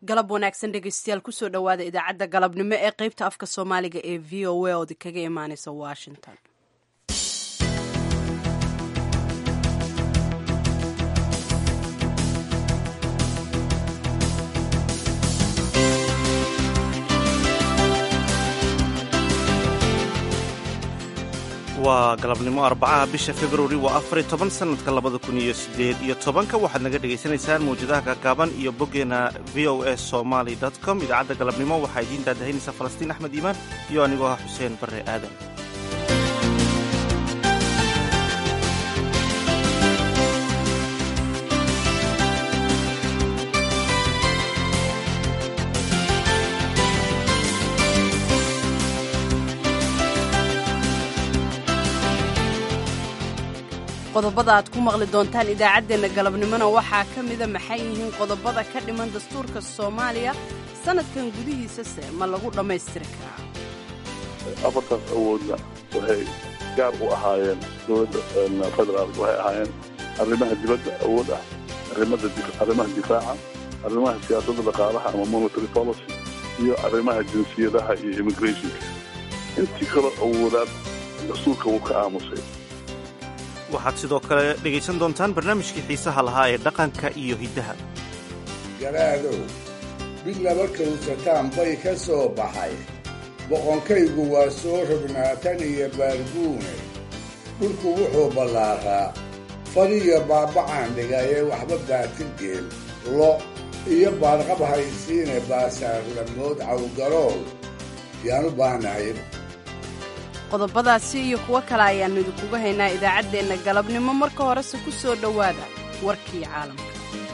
galab wanaagsan dhegeystayaal kusoo dhowaada idaacadda galabnimo ee qeybta afka soomaaliga ee v o a ood kaga imaaneysa washington waa galabnimo arbacaha bisha februari waa afariy toban sanadka labada kun iyo sideed iyo tobanka waxaad naga dhagaysanaysaan mawjadaha gaagaaban iyo boggeena v o a somaly com idaacadda galabnimo waxaa idiin daadahaynaysa falastiin axmed iimaan iyo anigoo ah xuseen barre aadan qodobada aad ku maqli doontaan idaacaddeenna galabnimona waxaa ka mida maxay yihiin qodobada ka dhiman dastuurka soomaaliya sannadkan gudihiisa se ma lagu dhammaystiri karaa afartaas awoodna waxay gaar u ahaayeen dowladda federaalk waxay ahaayeen arrimaha dibadda awood ah arrimaha difaaca arrimaha siyaasadda dhaqaalaha ama monitary policy iyo arrimaha jinsiyadaha iyo immigrationka intii kaloo awoodaan dastuurka wuu ka aamusay waxaad sidoo kale dhegaysan doontaan barnaamijkii xiisaha lahaa ee dhaqanka iyo hiddaha garaadow mid laba kawsataan bay ka soo baxay boqonkaygu waa soo rognaa tan iyo baarguune dhulku wuxuu ballaaraa fadiyo baabacaan dhigayee waxba baatigeel lo iyo baarqab haysiine baasaarlamood cawgarool yaan u baahnahay qodobadaasi iyo kuwo kale ayaannu idinkuga haynaa idaacaddeenna galabnimo marka horese ku soo dhowaada warkii caalamka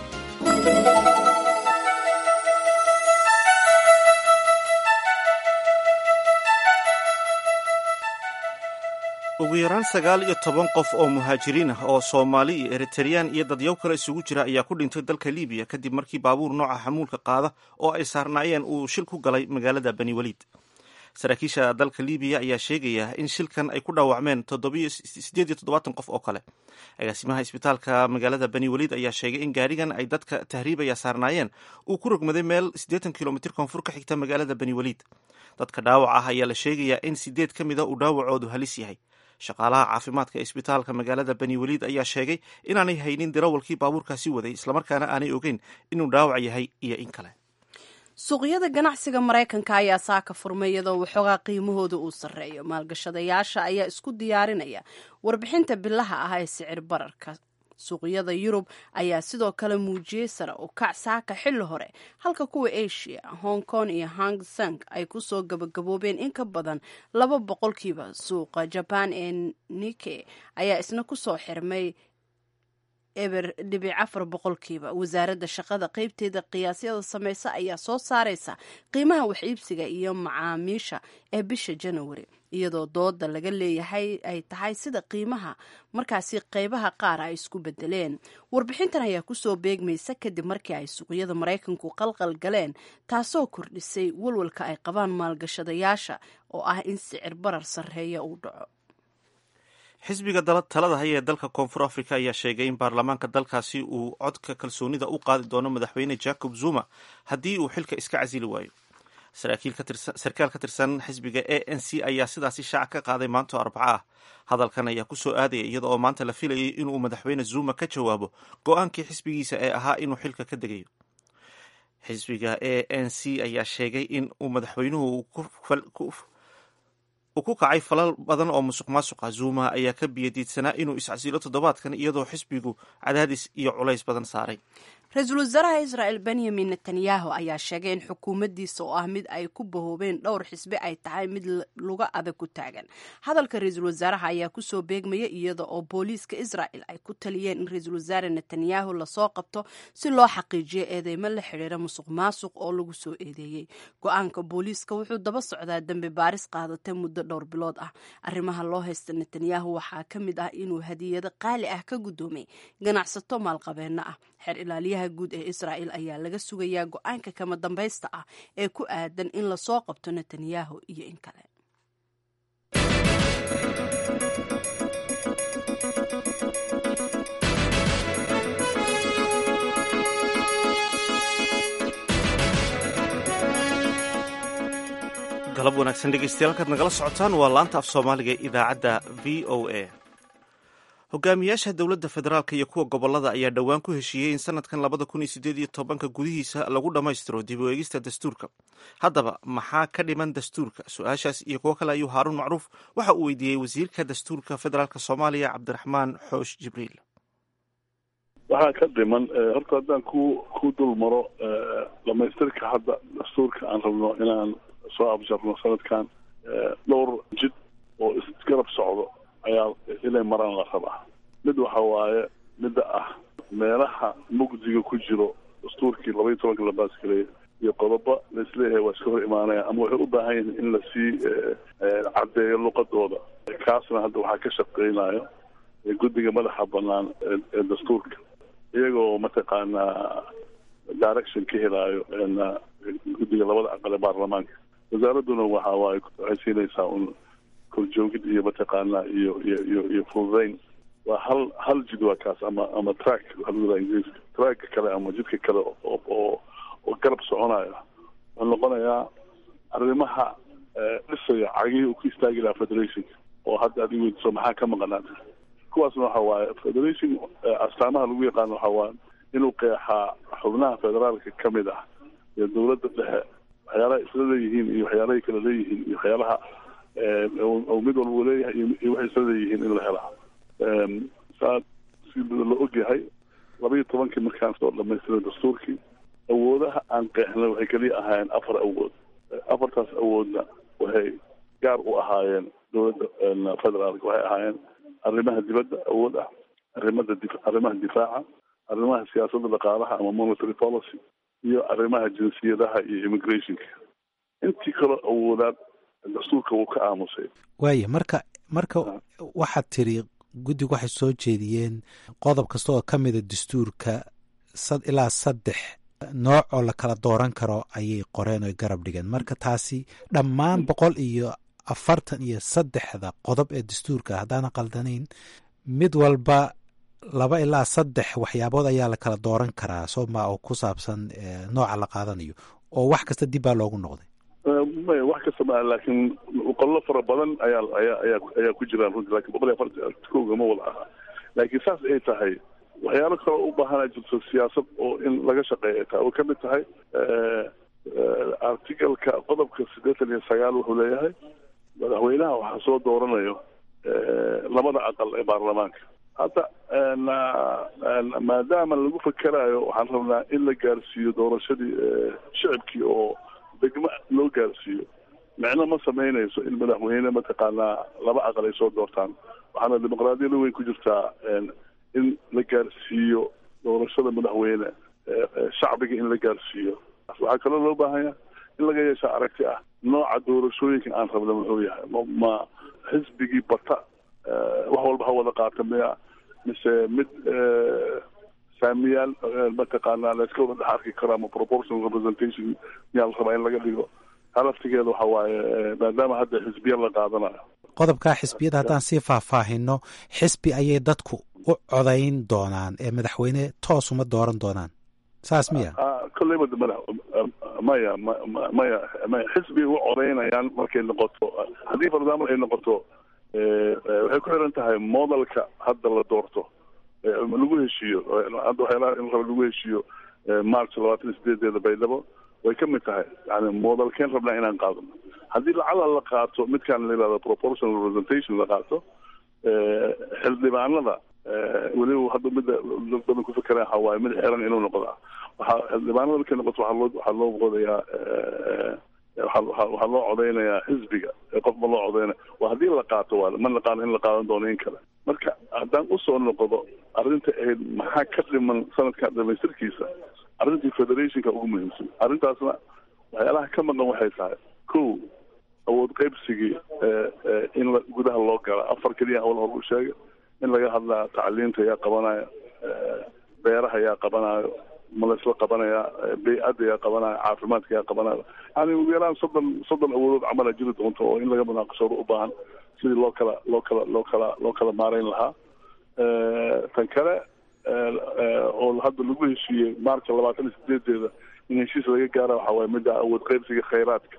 ugu yaraan sagaal iyo toban qof oo muhaajiriin ah oo soomaali iyo eritareyaan iyo dadyow kale isugu jira ayaa ku dhintay dalka libiya kadib markii baabuur nooca xamuulka qaada oo ay saarnaayeen uu shil ku galay magaalada bani waliid saraakiisha dalka libiya ayaa sheegaya in shilkan ay ku dhaawacmeen sideed iyo toddobaatan qof oo kale agaasimaha isbitaalka magaalada bani waliid ayaa sheegay in gaarigan ay dadka tahriibaya saarnaayeen uu ku rogmaday meel siddeetan kilomitr koonfur ka xigta magaalada bani waliid dadka dhaawac ah ayaa la sheegayaa in sideed ka mida uu dhaawacoodu halis yahay shaqaalaha caafimaadka ee isbitaalka magaalada bani waliid ayaa sheegay inaanay haynin dirawalkii baabuurkaasi waday islamarkaana aanay ogeyn inuu dhaawac yahay iyo in kale suuqyada ganacsiga maraykanka ayaa saaka furmay iyadoo waxoogaa qiimahooda uu sarreeyo maalgashadayaasha ayaa isku diyaarinaya warbixinta bilaha ah ee sicir bararka suuqyada yurub ayaa sidoo kale muujiyey sare u kac saaka xilli hore halka kuwa asia hong kong iyo hang seng ay kusoo gabagaboobeen in ka badan laba boqolkiiba suuqa jaban ee nike ayaa isna kusoo xirmay eber dhibic afar boqolkiiba wasaaradda shaqada qeybteeda qiyaasyada sameysa ayaa soo saareysa qiimaha wax iibsiga iyo macaamiisha ee bisha janawari iyadoo dooda laga leeyahay ay tahay sida qiimaha markaasi qeybaha qaar ay isku bedeleen warbixintan ayaa kusoo beegmaysa kadib markii ay suuqyada maraykanku qalqal galeen taasoo kordhisay walwalka ay qabaan maalgashadayaasha oo ah in sicir barar sarreeya uu dhaco xisbiga talada haya ee dalka koonfur africa ayaa sheegay in baarlamaanka dalkaasi uu codka kalsoonida u qaadi doono madaxweyne jacob zuma haddii uu xilka iska casili waayo sarkaal ka tirsan xisbiga a n c ayaa sidaasi shaaca ka qaaday maanto arbaco ah hadalkan ayaa kusoo aadaya iyada oo maanta la filayay inuu madaxweyne zuma ka jawaabo go-aankii xisbigiisa ee ahaa inuu xilka ka degayo xisbiga a n c ayaa sheegay in uu madaxweynuhu uu ku kacay falal badan oo musuq maasuqa zuma ayaa ka biyadiidsanaa inuu iscasilo toddobaadkan iyadoo xisbigu cadaadis iyo culays badan saaray ra-iisul wasaaraha israel benyamin netanyahu ayaa sheegay in xukuumaddiisa oo ah mid ay ku bahoobeen dhowr xisbi ay tahay mid luga adag ku taagan hadalka ra-iisul wasaaraha ayaa kusoo beegmaya iyada oo booliiska israel ay ku taliyeen in ra-iisul wasaare netanyahu lasoo qabto si loo xaqiijiyo eedeymo la xidhiira musuq maasuq oo lagu soo eedeeyey go-aanka booliiska wuxuu daba socdaa dembi baaris qaadatay muddo dhowr bilood ah arrimaha loo haysta netanyahu waxaa ka mid ah inuu hadiyado qaali ah ka guddoomay ganacsato maalqabeenno ah xeer ilaaliyaha guud ee israel ayaa laga sugayaa go-aanka kama dambaysta ah ee ku aadan in lasoo qabto netanyahu iyo in kale galab wanaagsan dhegeystayaal halkaad nagala socotaan waa laanta af soomaaliga ee idaacadda v o a hogaamiyaasha dowladda federaalk iyo kuwa gobolada ayaa dhowaan ku heshiiyey in sanadkan labada kun iyo sideed iyo tobanka gudihiisa lagu dhammaystiro dib u eegista dastuurka haddaba maxaa ka dhiman dastuurka su-aashaas iyo kuwo kale ayuu haaruun macruuf waxa uu weydiiyey wasiirka dastuurka federaalk soomaaliya cabdiraxmaan xoosh jibriil waxaa ka dhiman horta haddaan ku ku dul maro dhamaystirka hadda dastuurka aan rabno inaan soo abjarno sanadkan dhowr jid oo isgarab socdo ayaa inay maraan la rabaa mid waxa waaye midda ah meelaha mugdiga ku jiro dastuurkii laba iyo tobanka la baasgareeyay iyo qodobo laisleeyahay waa iska hor imaanaya ama waxay u baahan yihiin in lasii caddeeyo luqadooda kaasna hadda waxaa ka shaqeynayo guddiga madaxa banaan ee dastuurka iyagoo mataqaanaa direction ka helaayo guddiga labada aqal ee baarlamaanka wasaaradduna waxa waaye waxay siinaysaa un korjoogid iyo mataqaanaa iyo iyo iyo iyo fududayn waa hal hal jid waa kaas ama ama track waxaa ingiriiska track kale ama jidka kale oo oo oo garab soconayo wuxuu noqonayaa arrimaha dhisaya cagihii uu ku istaagi lahaa federationka oo hadda adig weydiso maxaa ka maqanaata kuwaasna waxa waaye federation astaamaha lagu yaqaano waxa waaye inuu qeexaa xubnaha federaalka ka mid ah iyo dowladda dhexe waxyaalaha isla leeyihiin iyo waxyaalahay kala leeyihiin iyo waxyaalaha oo mid walba leeyahay iyo waxay isla leeyihiin in la helaa saa si la ogyahay laba iyo tobankii markaan soo dhamaystiray dastuurkii awoodaha aan qeexnay waxay keliya ahaayeen afar awood afartaas awoodna waxay gaar u ahaayeen dowladda federaalka waxay ahaayeen arrimaha dibadda awood ah arrimada di arrimaha difaaca arrimaha siyaasadda dhaqaalaha ama monetary policy iyo arrimaha jinsiyadaha iyo immigrationka intii kaloo awoodaad dastuurka wuu ka aamusay waaya marka marka waxaad tiri guddigu waxay soo jeediyeen qodob kasta oo ka mida dastuurka sad ilaa saddex nooc oo la kala dooran karo ayay qoreen oy garab dhigeen marka taasi dhammaan boqol iyo afartan iyo saddexda qodob ee dastuurka haddaana qaldanayn mid walba laba ilaa saddex waxyaabood ayaa la kala dooran karaa sooma oo ku saabsan nooca la qaadanayo oo wax kasta dib baa loogu noqday maya wax kasta maa laakiin qollo fara badan ayaa ayaa ayaa ayaa ku jiraan runtii lakin boqol iyo afartan kooga ma wada aha laakiin saas ay tahay waxyaalo kaloo u baahanaa jirto siyaasad oo in laga shaqeeya taa oo kamid tahay articalka qodobka siddeetan iyo sagaal wuxuu leeyahay madaxweynaha waxaa soo dooranayo labada aqal ee baarlamaanka hadda maadaama lagu fakerayo waxaan rabnaa in la gaarsiiyo doorashadii shicibkii oo degmo loo gaarsiiyo micno ma samaynayso in madaxweyne mataqaanaa laba aqal ay soo doortaan waxaana dimuqraadiyada weyn ku jirtaa in la gaarsiiyo doorashada madaxweyne shacbiga in la gaarsiiyo waxaa kaloo loo baahanya in laga yeesha aragti ah nooca doorashooyinka aan rabna muxuu yahay ma xisbigii bata wax walba ha wada qaata miya mise mid saamiyaal mataqaanaa layska wada dhex arki karo ama proportional representation miyaa la rabaa in laga dhigo halaftigeeda waxa waaye maadaama hadda xisbiya la qaadanayo qodobkaa xisbiyada haddaan sii faahfaahino xisbi ayay dadku u codayn doonaan ee madaxweyne toos uma dooran doonaan saas miya kolleyba madax maya maya maya xisbi u codaynayaan markay noqoto haddii for example ay noqoto waxay ku xiran tahay modelka hadda la doorto lagu heshiiyo hadda waxyaalaha in raba lagu heshiiyo march labaatan iyo sideedeeda baydhabo way ka mid tahay yani modelkeen rabnaa inaan qaadano haddii lacala la qaato midkaan la yihahdo proportional representation la qaato xildhibaanada weliba hadda mida dad badan ku fikera waxa waaye mid xiran inuu noqdaa waxaa xildhibaanada markay noqoto waxaa loo waxaa loo qodayaa waxaa loo codeynayaa xisbiga qof ma loo codeynaya waa haddii la qaato waa ma naqaano in la qaadan doono in kale marka haddaan usoo noqdo arrinta ahayd maxaa ka dhiman sanadkan dhamaystirkiisa arrintii federationka ugu muhiimsan arrintaasna waxyaalaha ka maqan waxay tahay ko awood qaybsigii in la gudaha loo gala afar keliya hawl hor u sheega in laga hadlaa tacliinta yaa qabanaya beeraha yaa qabanayo ma laysla qabanaya bay-adda yaa qabanayo caafimaadka yaa qabanayo yani ugu yaraan soddon soddon awoodood camala jiri doonto oo in laga munaaqashado u baahan sidii loo kala loo kala loo kala loo kala maarayn lahaa tan kale oo hadda lagu heshiiyey maarka labaatan iyo sideedeeda in heshiis laga gaara waxa waaye midda awood qaybsiga khayraadka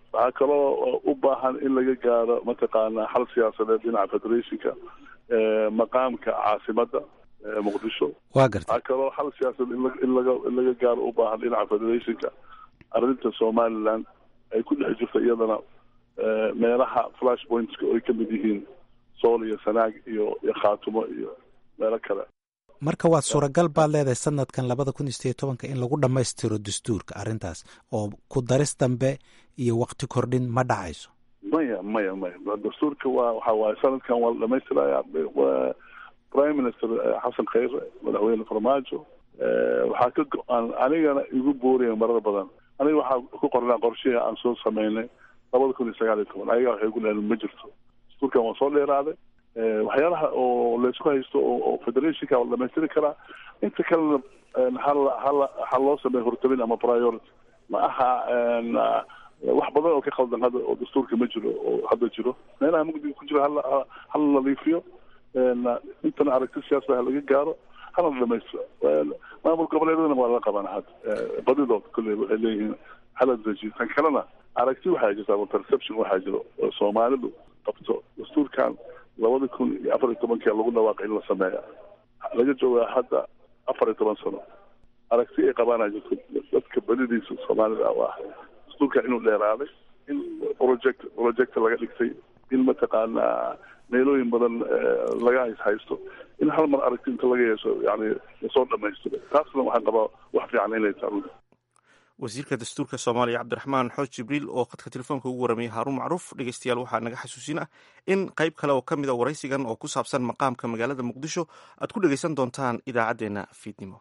waxaa kaloo u baahan in laga gaaro mataqaanaa xal siyaasadeed dhinaca federationka maqaamka caasimadda muqdisho waa garta waxaa kaloo xal siyaasadeed in laga in laga gaaro u baahan dhinaca federationka arrinta somaliland ay ku dhex jirto iyadana meelaha flash pointska oo ay ka mid yihiin sool iyo sanaag iyo iyo khaatumo iyo meelo kale marka waa suuragal baad leedahay sanadkan labada kun iyo sideed tobanka in lagu dhammaystiro dastuurka arrintaas oo ku daris dambe iyo wakti kordhin ma dhacayso maya maya maya dastuurka waa waxa waaye sanadkan waa la dhamaystiraya prime minister xasan khayre madaxweyne farmaajo waxaa ka go-aan anigana igu booraya marar badan aniga waxaa ku qornaa qorshihii aan soo sameynay labada kun iyo sagaal iyo toban ayaga waxay ku leedahay ma jirto dastuurkan waa soo dheeraaday waxyaalaha oo laysku haysto oo federationka waa la dhamaystiri karaa inta kalena hala hala ha loo sameeya hortabin ama priority ma aha wax badan oo ka khaldan hadda oo dastuurka ma jiro oo hadda jiro meelaha mugdiga ku jiro hala hala nadiifiyo intana aragti siyaasada ha laga gaaro hana la dhamaystiro maamul goboleedadana waa la qabana hadda badidood kolley waxay leeyihiin hala dejiyo tan kalena aragti waxaa jirta ama perception waxaa jiro oo soomaalidu qabto dastuurkan labada kun iyo afar iyo tobankii lagu dhawaaqay in la sameeya laga joogaa hadda afar iyo toban sano aragti ay qabaana jirto dadka badidiisa soomaalida oo ah dastuurkan inuu dheeraaday in project project laga dhigtay in mataqaanaa meelooyin badan laga haysto in hal mar aragti inta laga yeesho yani lasoo dhamaystiro taasna waxaan qabaa wax fiican inay tahay wasiirka dastuurka soomaaliya cabdiraxmaan xooj jibriil oo khadka telefoonka ugu waramayay haaruun macruuf dhegeystayaal waxaa naga xasuusin ah in qayb kale oo ka mid a waraysigan oo ku saabsan maqaamka magaalada muqdisho aad ku dhegeysan doontaan idaacaddeenna fiidnimo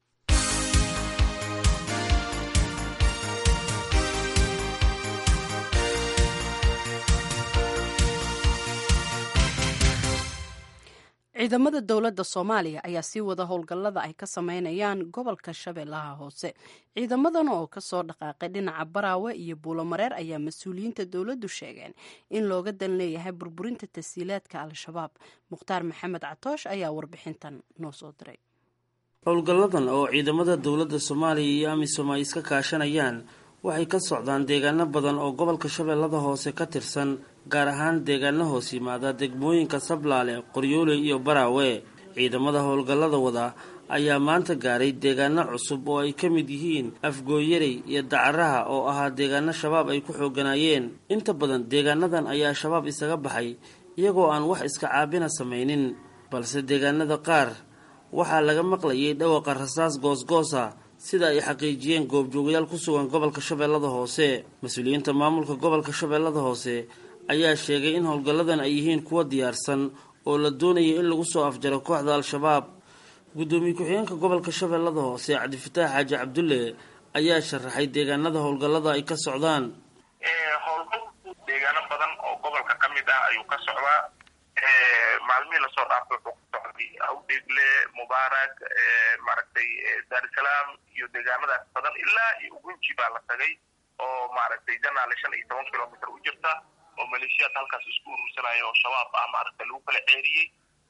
ciidamada dowladda soomaaliya ayaa sii wada howlgallada ay ka sameynayaan gobolka shabeellaha hoose ciidamadan oo kasoo dhaqaaqay dhinaca baraawe iyo buulomareer ayaa mas-uuliyiinta dowladdu sheegeen in looga dan leeyahay burburinta tasiilaadka al-shabaab mukhtaar maxamed catoosh ayaa warbixintan noo soo diray howlgalladan oo ciidamada dowladda soomaaliya iyo amisom ay iska kaashanayaan waxay ka socdaan deegaano badan oo gobolka shabeellada hoose ka tirsan gaar ahaan deegaano hoos yimaada degmooyinka sablaale qoryoole iyo baraawe ciidamada howlgallada wada ayaa maanta gaaray deegaano cusub oo ay ka mid yihiin afgooyarey iyo dacaraha oo ahaa deegaano shabaab ay ku xooganaayeen inta badan deegaanadan ayaa shabaab isaga baxay iyagoo aan wax iska caabina samaynin balse deegaanada qaar waxaa laga maqlayay dhawaqa rasaas goosgoosa sida ay xaqiijiyeen goobjoogayaal ku sugan gobolka shabeellada hoose mas-uuliyiinta maamulka gobolka shabeellada hoose ayaa sheegay in howlgalladan ay yihiin kuwa diyaarsan oo la doonaya in lagu soo afjaro kooxda al-shabaab guddoomiye ku-xigeenka gobolka shabeellada hoose cabdifataax xaaji cabdulle ayaa sharaxay deegaanada howlgallada ay ka socdaan howlgal deegaano badan oo gobolka ka mid ah ayuu ka socdaa maalmihii lasoo dhaafay wuxuu ku socday awdeegle mubaarak maaragtay daarusalaam iyo deegaanadaas badan ilaa iyo ugunji baa la tagay oo maaragtay janaale shan iyo toban kilomitr u jirta oo maleeshiyaad halkaas isku urursanaya oo shabaab ah maaragtay lagu kala ceeriyey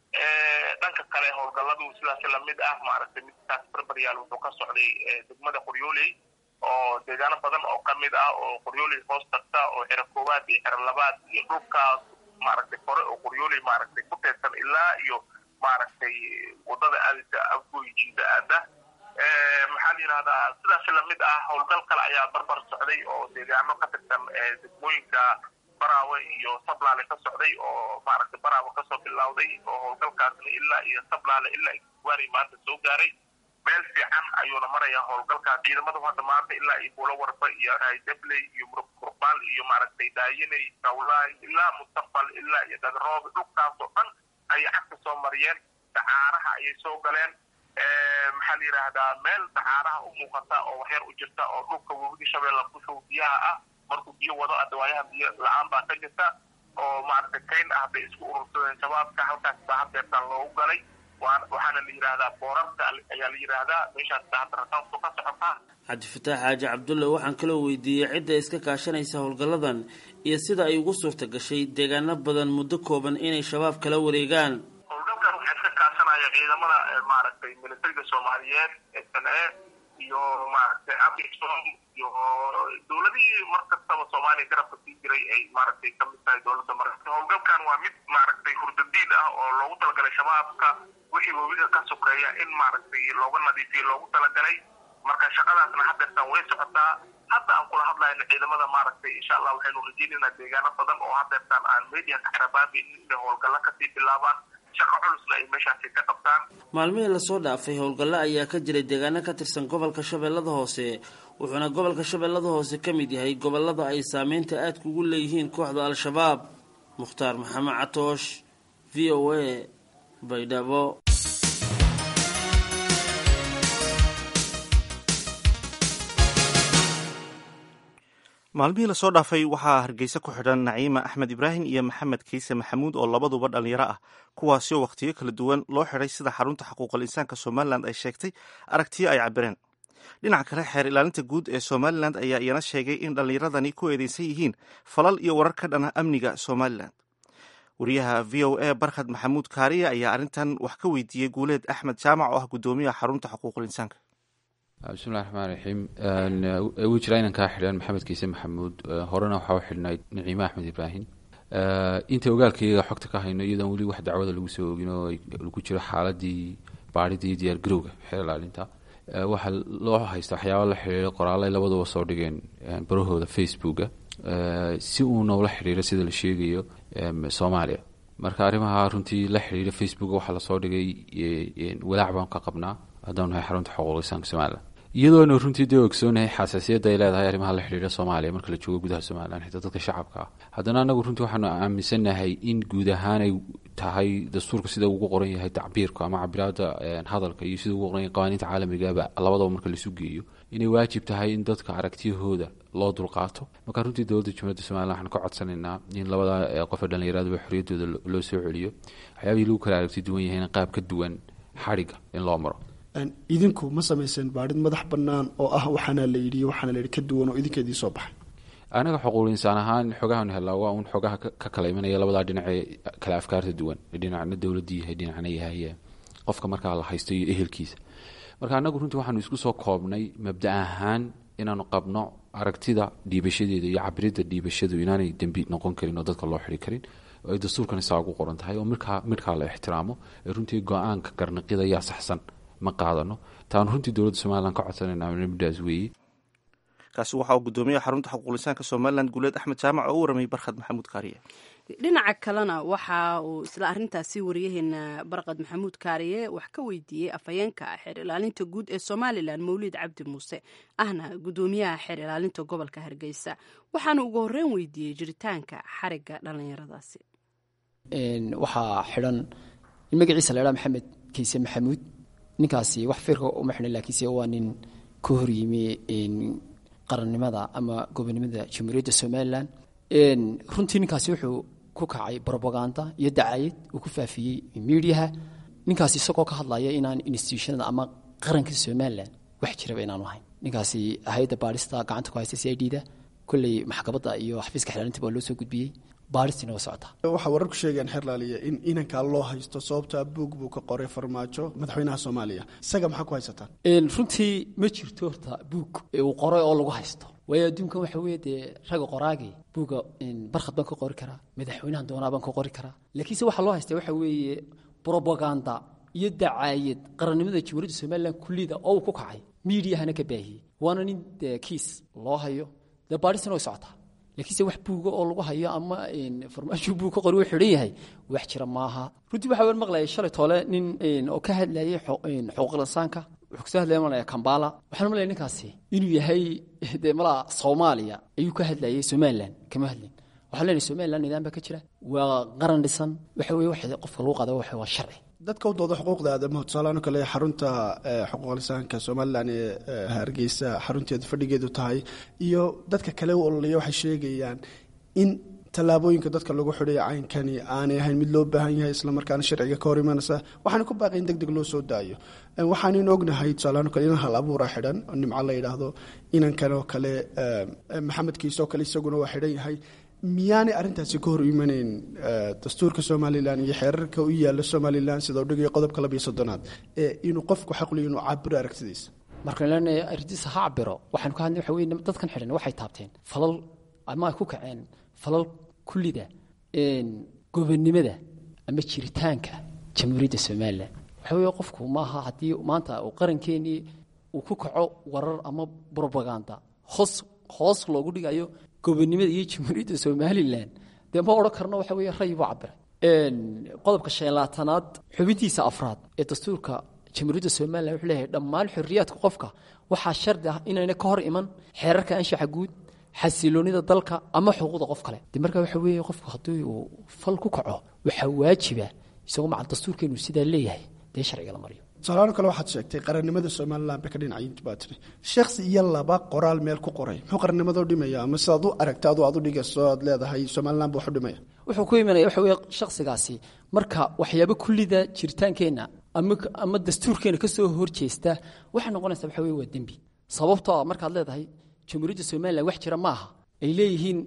dhanka kale howlgalladu sidaas lamid ah maaragtay midkaas barbaryaal wuxuu ka socday degmada qoryooley oo deegaano badan oo kamid ah oo qoryooley hoos tagta oo xero koowaad iyo xero labaad iyo dhulkaas maaragtay kore oo qoryooley maaragtay ku teedsan ilaa iyo maaragtay wadada aadisa afgooy jiida aada maxaa la yidhahdaa sidaas lamid ah howlgal kale ayaa barbar socday oo deegaano ka tirsan degmooyinka baraawe iyo sablaale ka socday oo maaragtay baraawe kasoo bilowday oo howlgalkaasna ilaa iyo sablaale ilaa igwaari maanta soo gaaray meel fiican ayuuna maraya howlgalkaas ciidamadu hadda maanta ilaa iyo buulo warba iyo haydebley iyo murbaal iyo maaragtay daayiney kawlaay ilaa mustaqbal ilaa iyo dagaroobe dhulkaas oo dhan ayay cagta soo mariyeen dacaaraha ayay soo galeen maxaa la yidhaahdaa meel dacaaraha u muuqata oo waxyar u jirta oo dhulka webigi shabeella kushow biyaha ah markuu biyo wado adawaayaha biyo la-aan baa ka jirta oo maaragtay kayn ah bay isku urursadeen shabaabka halkaas baa hadeertaan loogu galay waxaana la yidhaahdaa boorarka ayaa la yidhaahdaa meeshaas baa hadda rasaasku ka socotaa cabdifataax xaaji cabdulle waxaan kaloo weydiiyey cidda iska kaashanaysa howlgalladan iyo sida ay ugu suurta gashay deegaano badan muddo kooban inay shabaab kala wareegaan howlgalkan waxaa iska kaashanaya ciidamada maaragtay militariga soomaaliyeed ee sane iyo maaragtay amisom iyo dowladihii mar kastaba soomaaliya garabka sii jiray ay maaragtay ka mid tahay dowladda maraykanka howlgalkan waa mid maaragtay hurdadiid ah oo loogu talagalay shabaabka wixii webiga ka sokeeya in maaragtay looga nadiifiyo loogu talagalay marka shaqadaasna hadeertan way socotaa hadda aan kula hadlayno ciidamada maaragtay insha allah waxaynu rajeynaynaa deegaano badan oo hadeertan aan media ka xirabaabeynin inay howlgalla kasii bilaabaan shaqo culusna ay meeshaasi ka qabtaan maalmihii lasoo dhaafay howlgallo ayaa ka jiray deegaano ka tirsan gobolka shabeellada hoose wuxuuna gobolka shabeellada hoose ka mid yahay gobolada ay saameynta aadka ugu leeyihiin kooxda al-shabaab mukhtaar maxamed catoosh v o a baydhabo maalmihii lasoo dhaafay waxaa hargeysa ku xidhan naciima axmed ibraahim iyo maxamed kiise maxamuud oo labaduba dhallinyaro ah kuwaasi oo wakhtiyo kala duwan loo xidhay sida xarunta xuquuqal insaanka somalilan ay sheegtay aragtiyo ay cabireen dhinaca kale xeer ilaalinta guud ee somalilan ayaa iyana sheegay in dhallinyaradani ku eedeysan yihiin falal iyo warar ka dhana amniga somalilan wariyaha v o a barkhad maxamuud kaariya ayaa arrintan wax ka weydiiyey guuleed axmed jaamac oo ah guddoomiyaha xarunta xuquuqul insaanka bismillahi raxmaan raxiim wuu jiraa inan kaa xidhan maxamed kiise maxamuud horena waxaa u xidhnayd naciime axmed ibraahim inta ogaalkayga xogta ka hayno iyadoon weli wax dacwada lagu soo ogin oo lagu jiro xaaladii baadhidii diyaar garowga xeer ilaalinta waxaa loo haysta waxyaaba la xidhiira qoraalay labaduba soo dhigeen barahooda facebooka si uu noola xidhiiro sida la sheegayo soomaaliya marka arrimaha runtii la xidhiira facebook waxaa lasoo dhigay walaac baan ka qabnaa haddaan nahay xarunta xuquuq insaanka somalilan iyadoona runtii dee ogsoonahay xasaasiyadda ay leedahay arrimaha la xidhiira soomaaliya marka la joogo gudaha somalilan xitaa dadka shacabka ah haddana anagu runtii waxaanu aaminsannahay in guud ahaan ay tahay dastuurka sida ugu qoran yahay tacbiirku ama cabiraada hadalka iyo sida ugu qoran yahay qawaaniinta caalamigaba labadaba marka laisu geeyo inay waajib tahay in dadka aragtiyahooda loo dulqaato marka runtii dowladda jumhuuriyadda somalilan waxaan ka codsanaynaa in labada qofe dhallinyaraduba xorriyaddooda loo soo celiyo waxyaabihii lagu kala aragti duwan yahayna qaab ka duwan xadhigga in loo maro idinku ma samayseen baadhid madax bannaan oo ah waxaana la yidhi waxaana la yidhi ka duwan oo idinka idiin soo baxay anaga xuquuqul insaan ahaan xogahan helaa waa uun xogaha ka kala imanaya labadaa dhinacee kala afkaarta duwan dhinacna dowladii yahay dhinacna yahay qofka markaa la haysto iyo ehelkiisa marka anagu runtii waxaanu isku soo koobnay mabda ahaan inaanu qabno aragtida dhiibashadeeda iyo cabirida dhiibashadu inaanay dembi noqon karin oo dadka loo xiri karin oo ay dastuurkan isaa ugu qoran tahay oo midkaa midkaa la ixtiraamo ee runtii go-aanka garnaqida yaa saxsan ma qaadano taanu runtii dowladda somalilan ka codsanayna middaas weeye kaasi waxa uu guddoomiyaha xarunta xuquuqlisaanka somalilan guuleed axmed jaamac oo u waramay barkhad maxamuud kaariye dhinaca kalena waxa uu isla arintaasi wariyaheena barqad maxamuud kaariye wax ka weydiiyey afhayeenka xeer ilaalinta guud ee somalilan mawlid cabdi muuse ahna guddoomiyaha xeer ilaalinta gobolka hargeysa waxaana ugu horreyn weydiiyey jiritaanka xariga dhallinyaradaasi waxaa xidhan in magaciisa la ydhaa maxamed kiise maxamuud ninkaasi wax firka uma xidhan laakiinse waa nin ka horyimi qarannimada ama gobonimada jamhuuriyadda somalilan runtii ninkaasi wuxuu ku kacay robaganda iyo dacayad uu ku faafiyey midiyaha ninkaasi isagoo ka hadlaya inaan institutionada ama qaranka somalilan wax jiraba inaanu ahayn ninkaasi hay-adda baadhista gacanta ku haysta c i d da kolley maxkamadda iyo xafiiska xilaalinta baa loo soo gudbiyey baadhistiina waa socotaa waxaa wararku sheegayaan xeerlaaliya in inankaa loo haysto sababtaa buug buu ka qoray farmaajo madaxweynaha soomaaliya isaga maxaa ku haysataan runtii ma jirto horta buug uu qoray oo lagu haysto waayo adduunkan waxa weeye dee ragga qoraagii buugga barkhad baan ka qori karaa madaxweynahan doonaa baan ka qori karaa laakiinse waxaa loo haysta waxa weeye brobaganda iyo dacaayad qarannimada jamhuuriyadda somalilan kullida oo uu ku kacay miidiyahana ka baahiyey waana nin dee kiis loo hayo dee baadhistina way socotaa laakiinse wax buuga oo lagu hayo ama farmaajo buug ka qori uu xidhan yahay wax jira maaha runtii waxaa wan maqlayay shalay toole nin oo ka hadlayay xuquuqul insaanka wuxuu kasoo hadlaya malaya kambala waxaan malaya ninkaasi inuu yahay dee malaa soomaaliya ayuu ka hadlayay somalilan kama hadlin waxaan leenahay somalilan nidaam baa ka jira waa qaran dhisan waxa weye wax qofka lagu qaada waxa waa sharci dadka u dooda xuquuqda aadamaha tusaalahaan oo kale xarunta xuquuq lisaanka somalilan ee hargeysa xarunteeda fadhigeedu tahay iyo dadka kale u ololaya waxay sheegayaan in tallaabooyinka dadka lagu xidhay caynkani aanay ahayn mid loo baahan yahay islamarkaana sharciga ka hor imanaysa waxaana ku baaqay in deg deg loo soo daayo waxaanan ognahay tusaalahaan o kale inan hal abuura xidhan oo nimco la yidhaahdo inankan oo kale maxamed kiise oo kale isaguna waa xidhan yahay miyaanay arrintaasi ka hor imanayn dastuurka somalilan iyo xeerarka u yaala somalilan sida udhigaya qodobka labiyo soddonaad ee inuu qofku xaqliyo inuu cabiro aragtidiisa markaan leenahay ardiisa ha cabiro waxaanu ka hadlay waxa weye dadkan xidhan waxay taabteen falal ama ay ku kaceen falal kullida gobonnimada ama jiritaanka jamhuuriyadda somalilan waxa weeye qofku maaha haddii maanta uu qarankeenii uu ku kaco warar ama brobaganda hoos hoos loogu dhigayo gobonnimada iyo jamhuuriyadda somalilan dee ma odhan karno waxa weeye ray buu cabiray qodobka shan labaatanaad xubintiisa afraad ee dastuurka jamhuuriyadda somalilan wuxuu leeyahay dhammaan xorriyaadka qofka waxaa shardi ah inayna ka hor iman xeerarka anshaxa guud xasiloonida dalka ama xuquuqda qof kale de marka waxa weeye qofku haddii uu fal ku kaco waxaa waajiba isagoo macal dastuurkeenu sidaa leeyahay dee sharciga la mariyo tusaalaano kale waxaad sheegtay qarannimada somalilan ba ka dhinacay baa tiri shakhsi iyo laba qoraal meel ku qoray muxuu qarannimada u dhimaya ama sidaad u aragta adu aad u dhigayso aad leedahay somalilan ba wax u dhimaya wuxuu ku imanaya waxa weeye shakhsigaasi marka waxyaabo kullida jiritaankeenna ama ama dastuurkeena ka soo horjeesta waxay noqonaysaa waxa weye waa dembi sababtoo ah markaad leedahay jamhuuriyadda somalilan wax jira ma aha ay leeyihiin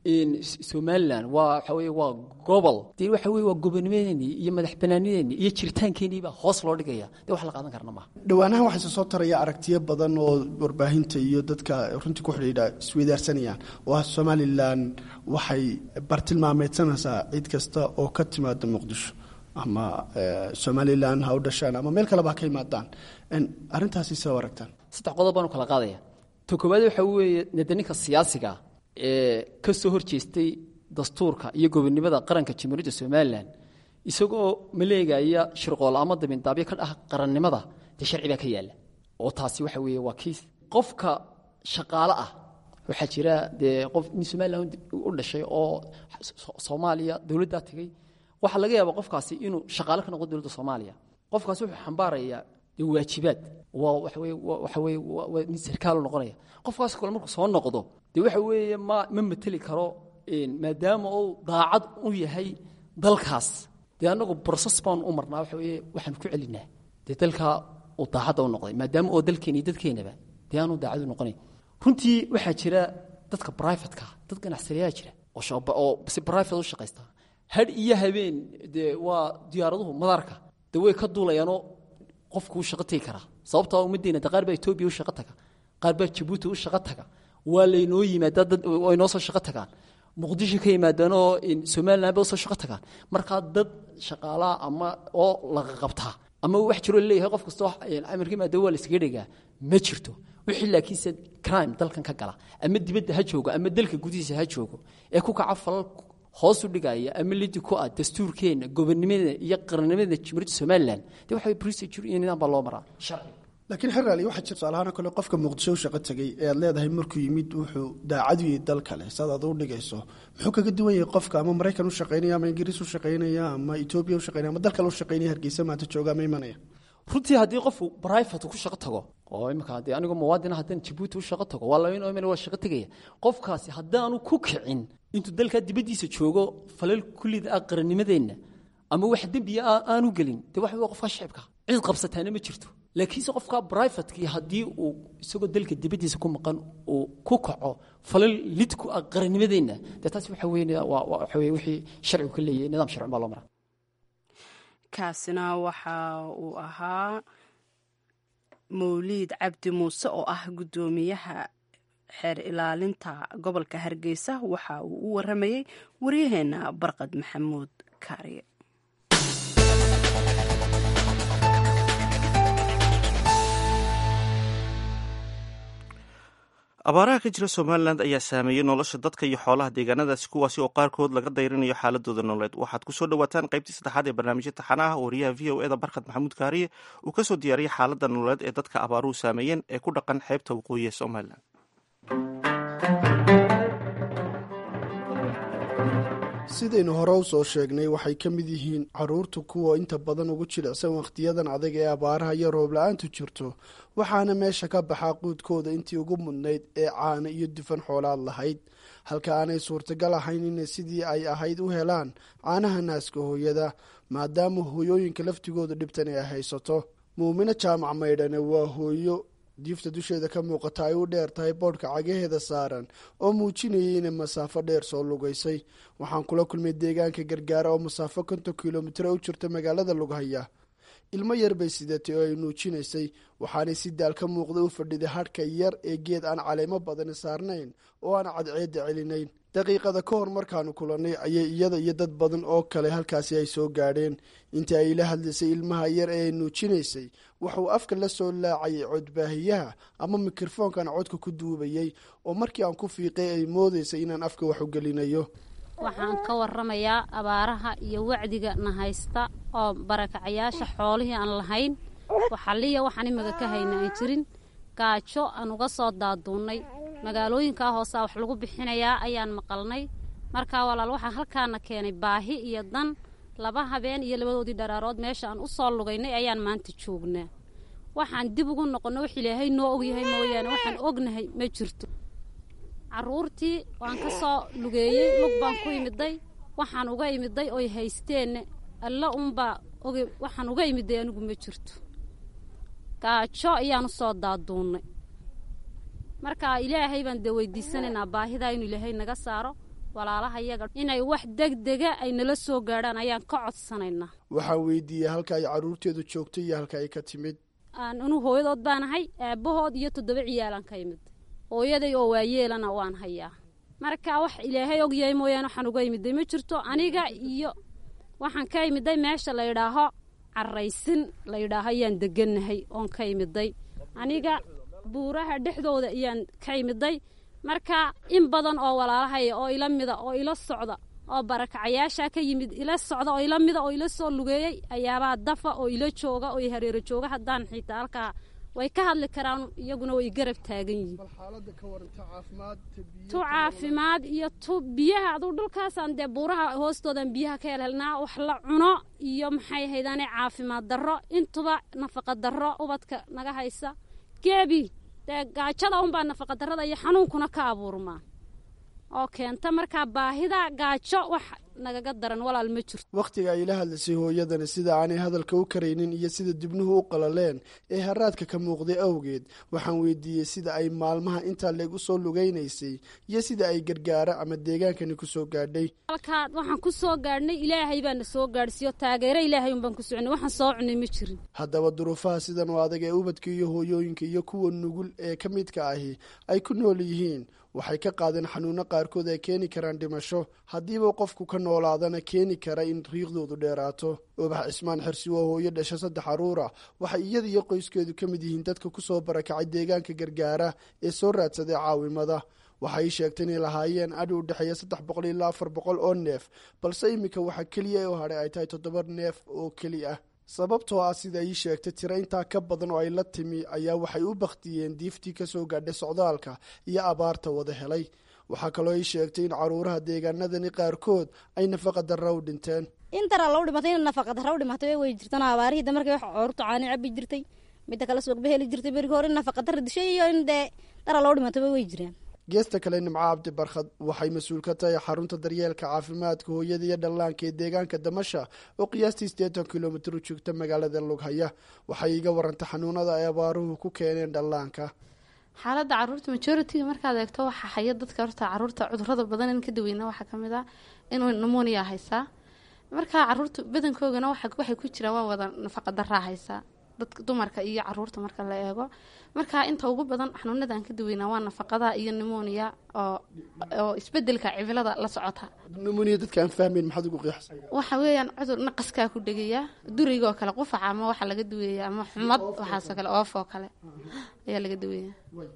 somalilan waa waxa weye waa gobol dee waxa weye waa gobonimadeenii iyo madax banaanideennii iyo jiritaankeenii baa hoos loo dhigaya dee wax la qaadan karna maaha dhowaanahan waxayse soo taraya aragtiyo badan oo warbaahinta iyo dadka runtii ku xidhiidha isweydaarsanayaan oo ah somalilan waxay bartilmaameedsanaysaa cid kasta oo ka timaada muqdisho ama somalilan ha u dhashaan ama meel kaleba ha ka imaadaan arrintaasi sida u aragtaan saddex qodob baanu kala qaadaya to koowaad waxa weeye nede ninka siyaasiga ee ka soo horjeestay dastuurka iyo gobonnimada qaranka jamhuuriyadda somalilan isagoo maleegaya shirqool ama dabindaabyo ka dhah qarannimada dee sharci baa ka yaalla oo taasi waxa weeye waa kiis qofka shaqaale ah waxaa jira dee qof nin somalilan u dhashay oo soomaaliya dowladdaa tegey waxaa laga yaabaa qofkaasi inuu shaqaale ka noqdo dowladda soomaaliya qofkaasi wuxuu xambaarayaa dee waajibaad waa waxa weye waxa weye waa nin sarkaalu noqonaya qofkaas kale markuu soo noqdo dee waxa weeye ma ma mateli karo maadaama uu daacad u yahay dalkaas dee annagu broses baan u marnaa waxa weye waxaan ku celinaa dee dalkaa uu daacadda u noqday maadaama oo dalkeena iyo dadkeenaba dee aanu daacad u noqonayn runtii waxaa jira dadka brifatka dad ganacsadayaa jira oo si brifate u shaqaysta hadh iyo habeen dee waa diyaaraduhu madaarka dee way ka duulayaanoo qofkuu shaqo tegi karaa sababtoo ummaddeena de qaar baa etoobiya u shaqo taga qaar baa jabuuti u shaqo taga waa laynoo yimaadaa dad way noo soo shaqo tagaan muqdisho ka yimaadaanoo somalilan ba usoo shaqo tagaan markaa dad shaqaalaha ama oo laga qabtaa ama wax jiroo laleeyahay qof kastoo amarka yimaada waa la iskaga dhegaa ma jirto wixii laakiinse crime dalkan ka gala ama dibadda ha joogo ama dalka gudihiisa ha joogo ee ku kaca falal hoos u dhigaya ama lidi ku ah dastuurkeena gobonnimada iyo qarannimada jamhuuriyadda somalilan dee waxa procedure iyo nidaam baa loo maraa sharci laakiin xeraali waxaa jira tusaalahaan kale qofka muqdisho u shaqo tegey ee aad leedahay markuu yimid wuxuu daacad u yahay dal kale saad aad u dhigayso muxuu kaga duwan yahay qofka ama maraykan u shaqaynaya ama ingiriis u shaqaynaya ama etoobiya u shaqaynaya ama dal kale u shaqaynaya hargeysa maanta jooga ama imanaya runtii haddii qofku brifate ku shaqo tago oo imika dee anigoo muwaadina haddaan jabuuti u shaqo tago waa labayn omen waa shaqo tegaya qofkaasi haddaanu ku kicin intuu dalkaa dibaddiisa joogo falal kullida ah qarannimadeenna ama wax dembiya ah aanu gelin dee waxa wey qofka shicibka cid qabsataana ma jirto laakiinse qofka brifatekii haddii uu isagoo dalka dibaddiisa ku maqan uu ku kaco falal lid ku ah qarannimadeenna dee taasi waxa weye waxa weye wixii sharcigu ka leeyahay nidaam sharcin baa loo maraa kaasina waxa uu ahaa mawliid cabdi muuse oo ah guddoomiyaha xeer ilaalinta gobolka hargeysa waxa uu u waramayey waryaheena barqad maxamuud kaariye abaaraha ka jira somalilan ayaa saameeyey nolosha dadka iyo xoolaha deegaanadaasi kuwaasi oo qaarkood laga dayrinayo xaaladooda nololeed waxaad kusoo dhawaataan qaybtii saddexaad ee barnaamijya taxanaha wariyaha v o eda barkad maxamuud kaariye uu kasoo diyaariyey xaalada nololeed ee dadka abaaruhu saameeyeen ee ku dhaqan xeebta waqooyi ee somalilan sidaynu hore u soo sheegnay waxay ka mid yihiin caruurta kuwa inta badan ugu jilicsan wakhtiyadan adag ee abaaraha iyo roob-la-aantu jirto waxaana meesha ka baxaa quudkooda intii ugu mudnayd ee caano iyo dufan xoolaad lahayd halka aanay suurtagal ahayn inay sidii ay ahayd u helaan caanaha naaska hooyada maadaama hooyooyinka laftigooda dhibtan ay haysato muumino jaamac maydhane waa hooyo diifta dusheeda ka muuqata ay u dheer tahay boodhka cagaheeda saaran oo muujinayay inay masaafo dheer soo lugaysay waxaan kula kulmay deegaanka gargaara oo masaafo konton kilomitr u jirta magaalada lughaya ilmo yar bay sidatay oo ay nuujinaysay waxaanay si daal ka muuqda u fadhiday hadhka yar ee geed aan caleemo badani saarnayn oo aan cadceedda celinayn daqiiqada ka hor markaanu kulannay ayay iyada iyo dad badan oo kale halkaasi ay soo gaadheen intii ay la hadlaysay ilmaha yar ee ay nuujinaysay wuxuu afka la soo laacayay codbaahiyaha ama mikrofoonkan codka ku duubayay oo markii aan ku fiiqay ay moodaysay inaan afka wax u gelinayo waxaan ka waramayaa abaaraha iyo wacdiga na haysta oo barakacayaasha xoolihii aan lahayn waxaliya waxaan imaga ka hayna aan jirin gaajo aan uga soo daaduunnay magaalooyinkaa hoosaa wax lagu bixinayaa ayaan maqalnay markaa walaal waxaa halkaana keenay baahi iyo dan laba habeen iyo labadoodii dharaarood meesha aan u soo lugaynay ayaan maanta joognaa waxaan dib ugu noqonno wax ilaahay noo ogyahay mooyaane waxaan ognahay ma jirto carruurtii waan ka soo lugeeyey lug baan ku imiday waxaan uga imiday oy haysteenne alla unbaa oge waxaan uga imiday anigu ma jirto gaajo ayaan u soo daaduunnay marka ilaahay baan dee weydiisanaynaa baahidaa inuu ilaahay naga saaro walaalaha yaga inay wax degdega ay nala soo gaadhaan ayaan ka codsanaynaa waxaan weydiiyey halka ay carruurteedu joogtay iyo halka ay ka timid anu hooyadood baan ahay aabbahood iyo toddoba ciyaalaan ka imid hooyaday oo waayeelana waan hayaa marka wax ilaahay ogyahay mooyaane waxaan uga imiday ma jirto aniga iyo waxaan ka imiday meesha la yidhaaho caraysin la yidhaaho ayaan degannahay oon ka imiday aniga buuraha dhexdooda ayaan ka imiday marka in badan oo walaalahaya oo ila mida oo ila socda oo barakacayaasha ka yimid ila socda oo ila mida oo ila soo lugeeyey ayaabaa dafa oo ila jooga oo hareero jooga haddaan xitaa halkaa way ka hadli karaan iyaguna way garab taagan yihiin tu caafimaad iyo tu biyaha aduu dhulkaasaan dee buuraha hoostoodan biyaha ka helhelnaa wax la cuno iyo maxay haydaane caafimaad darro intuba nafaqa darro ubadka naga haysa geebi dee gaajada unbaa nafaqa darrada iyo xanuunkuna ka abuurmaa oo keenta markaa baahida gaajo wax nagaga daran walaal ma jirto wakhtiga ay la hadlaysay hooyadani sida aanay hadalka u karaynin iyo sida dibnuhu u qalaleen ee haraadka ka muuqday awgeed waxaan weydiiyey sida ay maalmaha intaa leegu soo lugaynaysay iyo sida ay gargaara ama deegaankani ku soo gaadhay halkaa waxaan ku soo gaadhnay ilaahay baana soo gaadhsiiyo taageero ilaahay unbaan ku soconay waxaan soo cunay ma jirin haddaba duruufaha sidan oo adag ee ubadka iyo hooyooyinka iyo kuwa nugul ee ka midka ahi ay ku nool yihiin waxay ka qaadeen xanuuno qaarkood ay keeni karaan dhimasho haddiiba qofku ka noolaadana keeni kara in riiqdoodu dheeraato ubax cismaan xirsi waa hooyo dhasha saddex caruura waxay iyada iyo qoyskeedu ka mid yihiin dadka ku soo barakacay deegaanka gargaara ee soo raadsaday caawimada waxay sheegtay inay lahaayeen adhi u dhexeeya saddex boqol ilaa afar boqol oo neef balse iminka waxaa keliya oo hadhay ay tahay toddoba neef oo keli ah sababtoo ah sida ii sheegtay tiro intaa ka badan oo ay la timi ayaa waxay u bakhtiyeen diiftii ka soo gaadhay socdaalka iyo abaarta wada helay waxaa kaloo ii sheegtay in caruuraha deegaanadani qaarkood ay nafaqa darra u dhinteen in daraa lagu dhimatay in nafaqa darra u dhimatay way jirtan abaarihii da markii wax coortu caani cabi jirtay midda kale suuqba heli jirtay berigi hore in nafaqa darra dishay iyo in dee daraa lagu dhimatay way jiraan geesta kale nimco cabdi barkhad waxay mas-uul ka tahay xarunta daryeelka caafimaadka hooyada iyo dhallaanka ee deegaanka damasha oo qiyaastii siddeetan kilomitir u joogta magaalada lughaya waxay iga warantay xanuunada ay abaaruhu ku keeneen dhallaanka xaaladda caruurta majority markaad eegto waxaa haya dadka horta caruurta cudurada badan in ka daweyna waxaa kamid ah inuu namonia haysaa markaa caruurta badankoogana waxay ku jiraan waa wada nafaqa daraa haysaa dadka dumarka iyo caruurta marka la eego marka inta ugu badan xanuunada aan ka daweynaa waa nafaqada iyo nimonia oo oo isbedelka cimilada la socota nimonia dadka aan fahmayn maxaad ugu qiyaxsa waxa weeyaan cudur naqaskaa ku dhegaya durigoo kale qufaca ama waxa laga daweeya ama xumad waxaasoo kale oof oo kale ayaa laga daweeya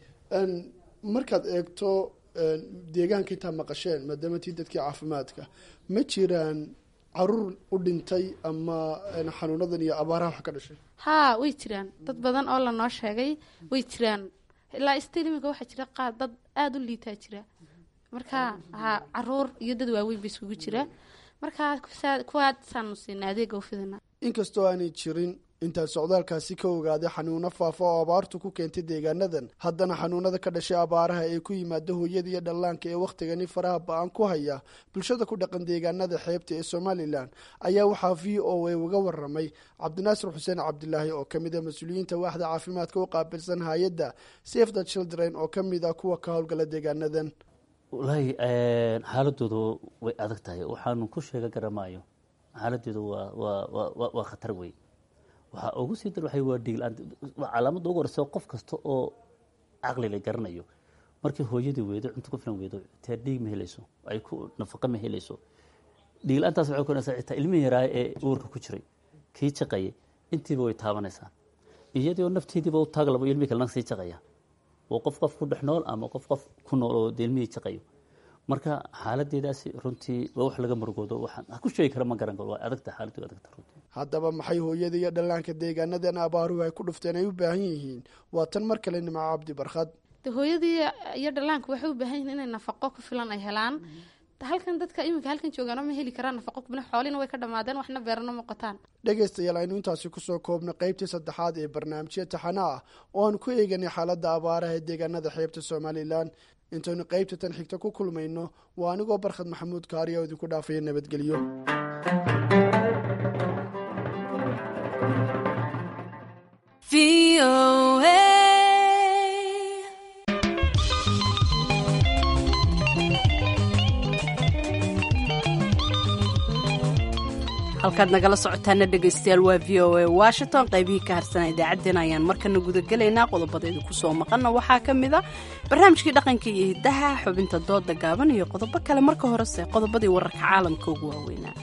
markaad eegto deegaanka intaa maqasheen maadaama tii dadkii caafimaadka ma jiraan caruur u dhintay ama xanuunadan iyo abaaraha wax ka dhashay haa way jiraan dad badan oo lanoo sheegay way jiraan ilaa stil iminka waxaa jira qaar dad aada u liitaa jira marka ha caruur iyo dad waaweyn ba iskugu jira marka kuwaasaanu siina adeega u fidina inkastoo aanay jirin intaan socdaalkaasi ka ogaaday xanuuno faafa oo abaartu ku keentay deegaanadan haddana xanuunada ka dhashay abaaraha ee ku yimaada hooyada iyo dhallaanka ee wakhtigani faraha ba-an ku haya bulshada ku dhaqan deegaanada xeebta ee somalilan ayaa waxaa v o a uga waramay cabdinaasir xuseen cabdilaahi oo kamid a mas-uuliyiinta waaxda caafimaadka u qaabilsan hay-adda safe the children oo kamid ah kuwa ka howlgala deegaanadan wallaahi xaaladoodu way adag tahay waxaanu ku sheega garamaayo xaaladoodu waa waa waa waa khatar wey waxaa ugu sii dar waxay waa dhiigla-aan waa calaamadda ugu horeysa qof kasta oo caqli la garanayo markii hooyadii weydo cunto ku filan weydo taa dhiig ma helayso ay ku nafaqo ma helayso dhiigla-aantaas waxay keenaysaa xitaa ilmihii yaraa ee uurka ku jiray kii jaqayay intiiba way taabanaysaa iyadoo nafteediiba u taag labo ilmihii kalena sii jaqaya oo qof qof ku dhex nool ama qof qof ku nool oo dee ilmihii jaqayo marka xaaladeedaasi runtii waa wax laga murugoodo waxaan ku sheegi kara ma garan karo waa adagta xaaladdu adagta runtii haddaba maxay hooyada iyo dhallaanka deegaanadan abaaruhu ay ku dhufteen ay u baahan yihiin waa tan mar kale nimco cabdi barkhad de hooyadii iyo dhallaanku waxay u baahan yihiin inay nafaqo ku filan ay helaan halkan dadka iminka halkan joogaano ma heli karaan nafaqo kubna xoolina way ka dhammaadeen waxna beerano ma qotaan dhegaystayaal aynu intaasi kusoo koobno qaybtii saddexaad ee barnaamijya taxana ah oo aan ku eeganay xaaladda abaaraha ee deegaanada xeebta somalilan intaynu qaybta tan xigta ku kulmayno waa anigoo barkhad maxamuud kaariya oo idinku dhaafaya nabadgelyo halkaad nagala socotaana dhegaystayaal waa v o a washington qaybihii ka harsana idaacaddeen ayaan markana gudagelaynaa qodobadeedu kusoo maqanna waxaa ka mid a barnaamijkii dhaqanka iyo hiddaha xubinta dooda gaaban iyo qodobo kale marka horese qodobadii wararka caalamka ugu waaweynaa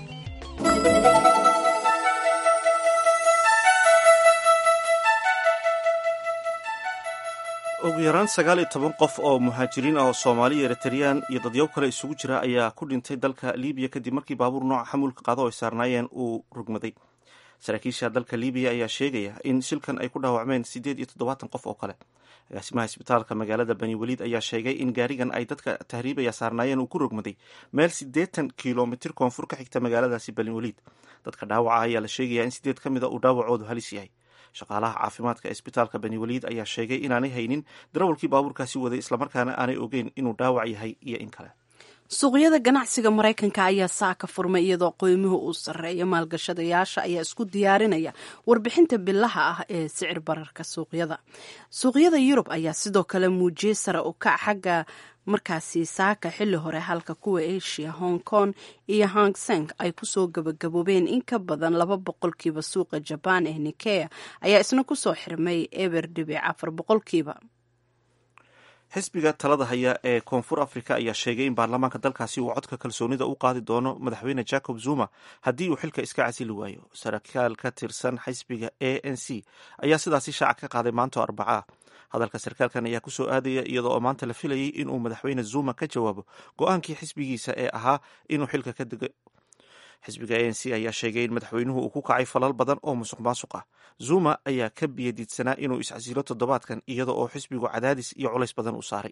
ugu yaraan sagaal iyo toban qof oo muhaajiriin ah oo soomaaliya eritreyaan iyo dadyow kale isugu jira ayaa ku dhintay dalka libiya kadib markii baabuur nooca xamuulka qaado oo ay saarnaayeen uu rugmaday saraakiisha dalka libiya ayaa sheegaya in shilkan ay ku dhaawacmeen siddeed iyo toddobaatan qof oo kale agaasimaha isbitaalka magaalada bani weliid ayaa sheegay in gaarigan ay dadka tahriibaya saarnaayeen uu ku rogmaday meel siddeetan kilomitir koonfur ka xigta magaaladaasi bani weliid dadka dhaawaca ayaa la sheegaya in sideed ka mid a uu dhaawacoodu halis yahay shaqaalaha caafimaadka isbitaalka bani weliid ayaa sheegay inaanay haynin darawalkii baabuurkaasi waday islamarkaana aanay ogeyn inuu dhaawac yahay iyo in kale suuqyada ganacsiga maraykanka ayaa saaka furmay iyadoo qiimuhu uu sarreeya maalgashadayaasha ayaa isku diyaarinaya warbixinta bilaha ah ee sicir bararka suuqyada suuqyada yurub ayaa sidoo kale muujiyey sare u kac xagga markaasi saaka xilli hore halka kuwa asia hong kong iyo hong seng ay kusoo gabagaboobeen in ka badan laba boqolkiiba suuqa jabaan ee nikea ayaa isna kusoo xirmay eber dhibic afar boqolkiiba xisbiga talada haya ee koonfur africa ayaa sheegay in baarlamaanka dalkaasi uu codka kalsoonida u qaadi doono madaxweyne jacob zuma haddii uu xilka iska casili waayo sarkaal ka tirsan xisbiga a n c ayaa sidaasi shaaca ka qaaday maanto arbacaa hadalka sarkaalkan ayaa kusoo aadaya iyadoo oo maanta la filayay inuu madaxweyne zuma ka jawaabo go-aankii xisbigiisa ee ahaa inuu xilka ka dego xisbiga a n c ayaa sheegay in madaxweynuhu uu ku kacay falal badan oo musuq maasuq ah zuma ayaa ka biyadiidsanaa inuu iscasilo toddobaadkan iyada oo xisbigu cadaadis iyo culays badan u saaray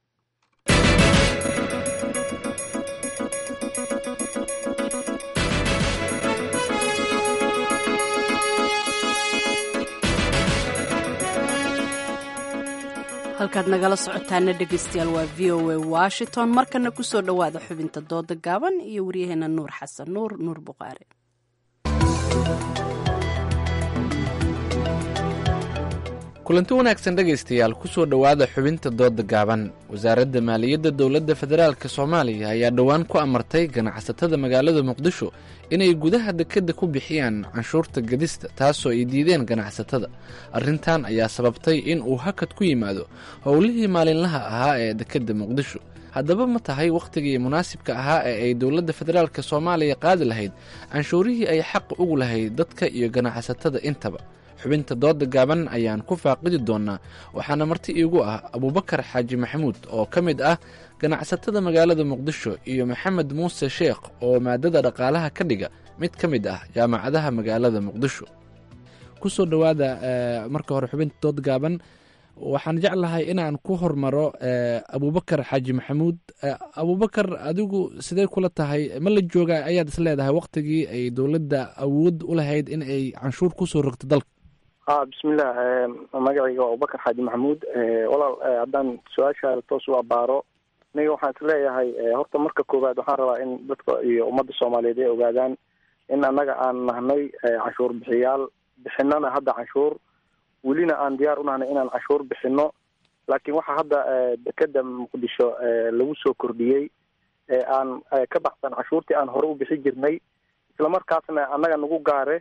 halkaad nagala socotaana dhegaystayaal waa v o a washington markana kusoo dhowaada xubinta dooda gaaban iyo waryaheena nuur xasan nuur nuur buqaare kulanti wanaagsan dhegaystayaal kusoo dhowaada xubinta dooda gaaban wasaaradda maaliyadda dowladda federaalk soomaaliya ayaa dhowaan ku amartay ganacsatada magaalada muqdisho inay gudaha dekedda ku bixiyaan canshuurta gadista taasoo ay diideen ganacsatada arrintan ayaa sababtay in uu hakad ku yimaado howlihii maalinlaha ahaa ee dekedda muqdisho haddaba ma tahay wakhtigii munaasibka ahaa ee ay dowladda federaalk soomaaliya qaadi lahayd canshuurihii ay xaq ugu lahayd dadka iyo ganacsatada intaba xubinta dooda gaaban ayaan ku faaqidi doonaa waxaana marti iigu ah abuubakar xaaji maxamuud oo ka mid ah ganacsatada magaalada muqdisho iyo maxamed muuse sheekh oo maadada dhaqaalaha ka dhiga mid ka mid ah jaamacadaha magaalada muqdisho kusoo dhowaada marka hore xubinta dood gaaban waxaan jeclahay inaan ku hormaro abuubakar xaaji maxamuud abuubakar adigu sidee kula tahay ma la jooga ayaad is leedahay wakhtigii ay dowladda awood u lahayd in ay canshuur kusoo rogto dalka a bismillah magacayga waa abubakar xaaji maxamuud walaal haddaan su-aasha toos u abaaro aniga waxaan is leeyahay horta marka koowaad waxaan rabaa in dadka iyo ummadda soomaaliyeed ay ogaadaan in annaga aan nahnay canshuur bixiyaal bixinana hadda canshuur welina aan diyaar u nahnay inaan canshuur bixino laakiin waxaa hadda dekeda muqdisho lagu soo kordhiyey aan ka baxsan canshuurtii aan hore u bixi jirnay islamarkaasna annaga nagu gaare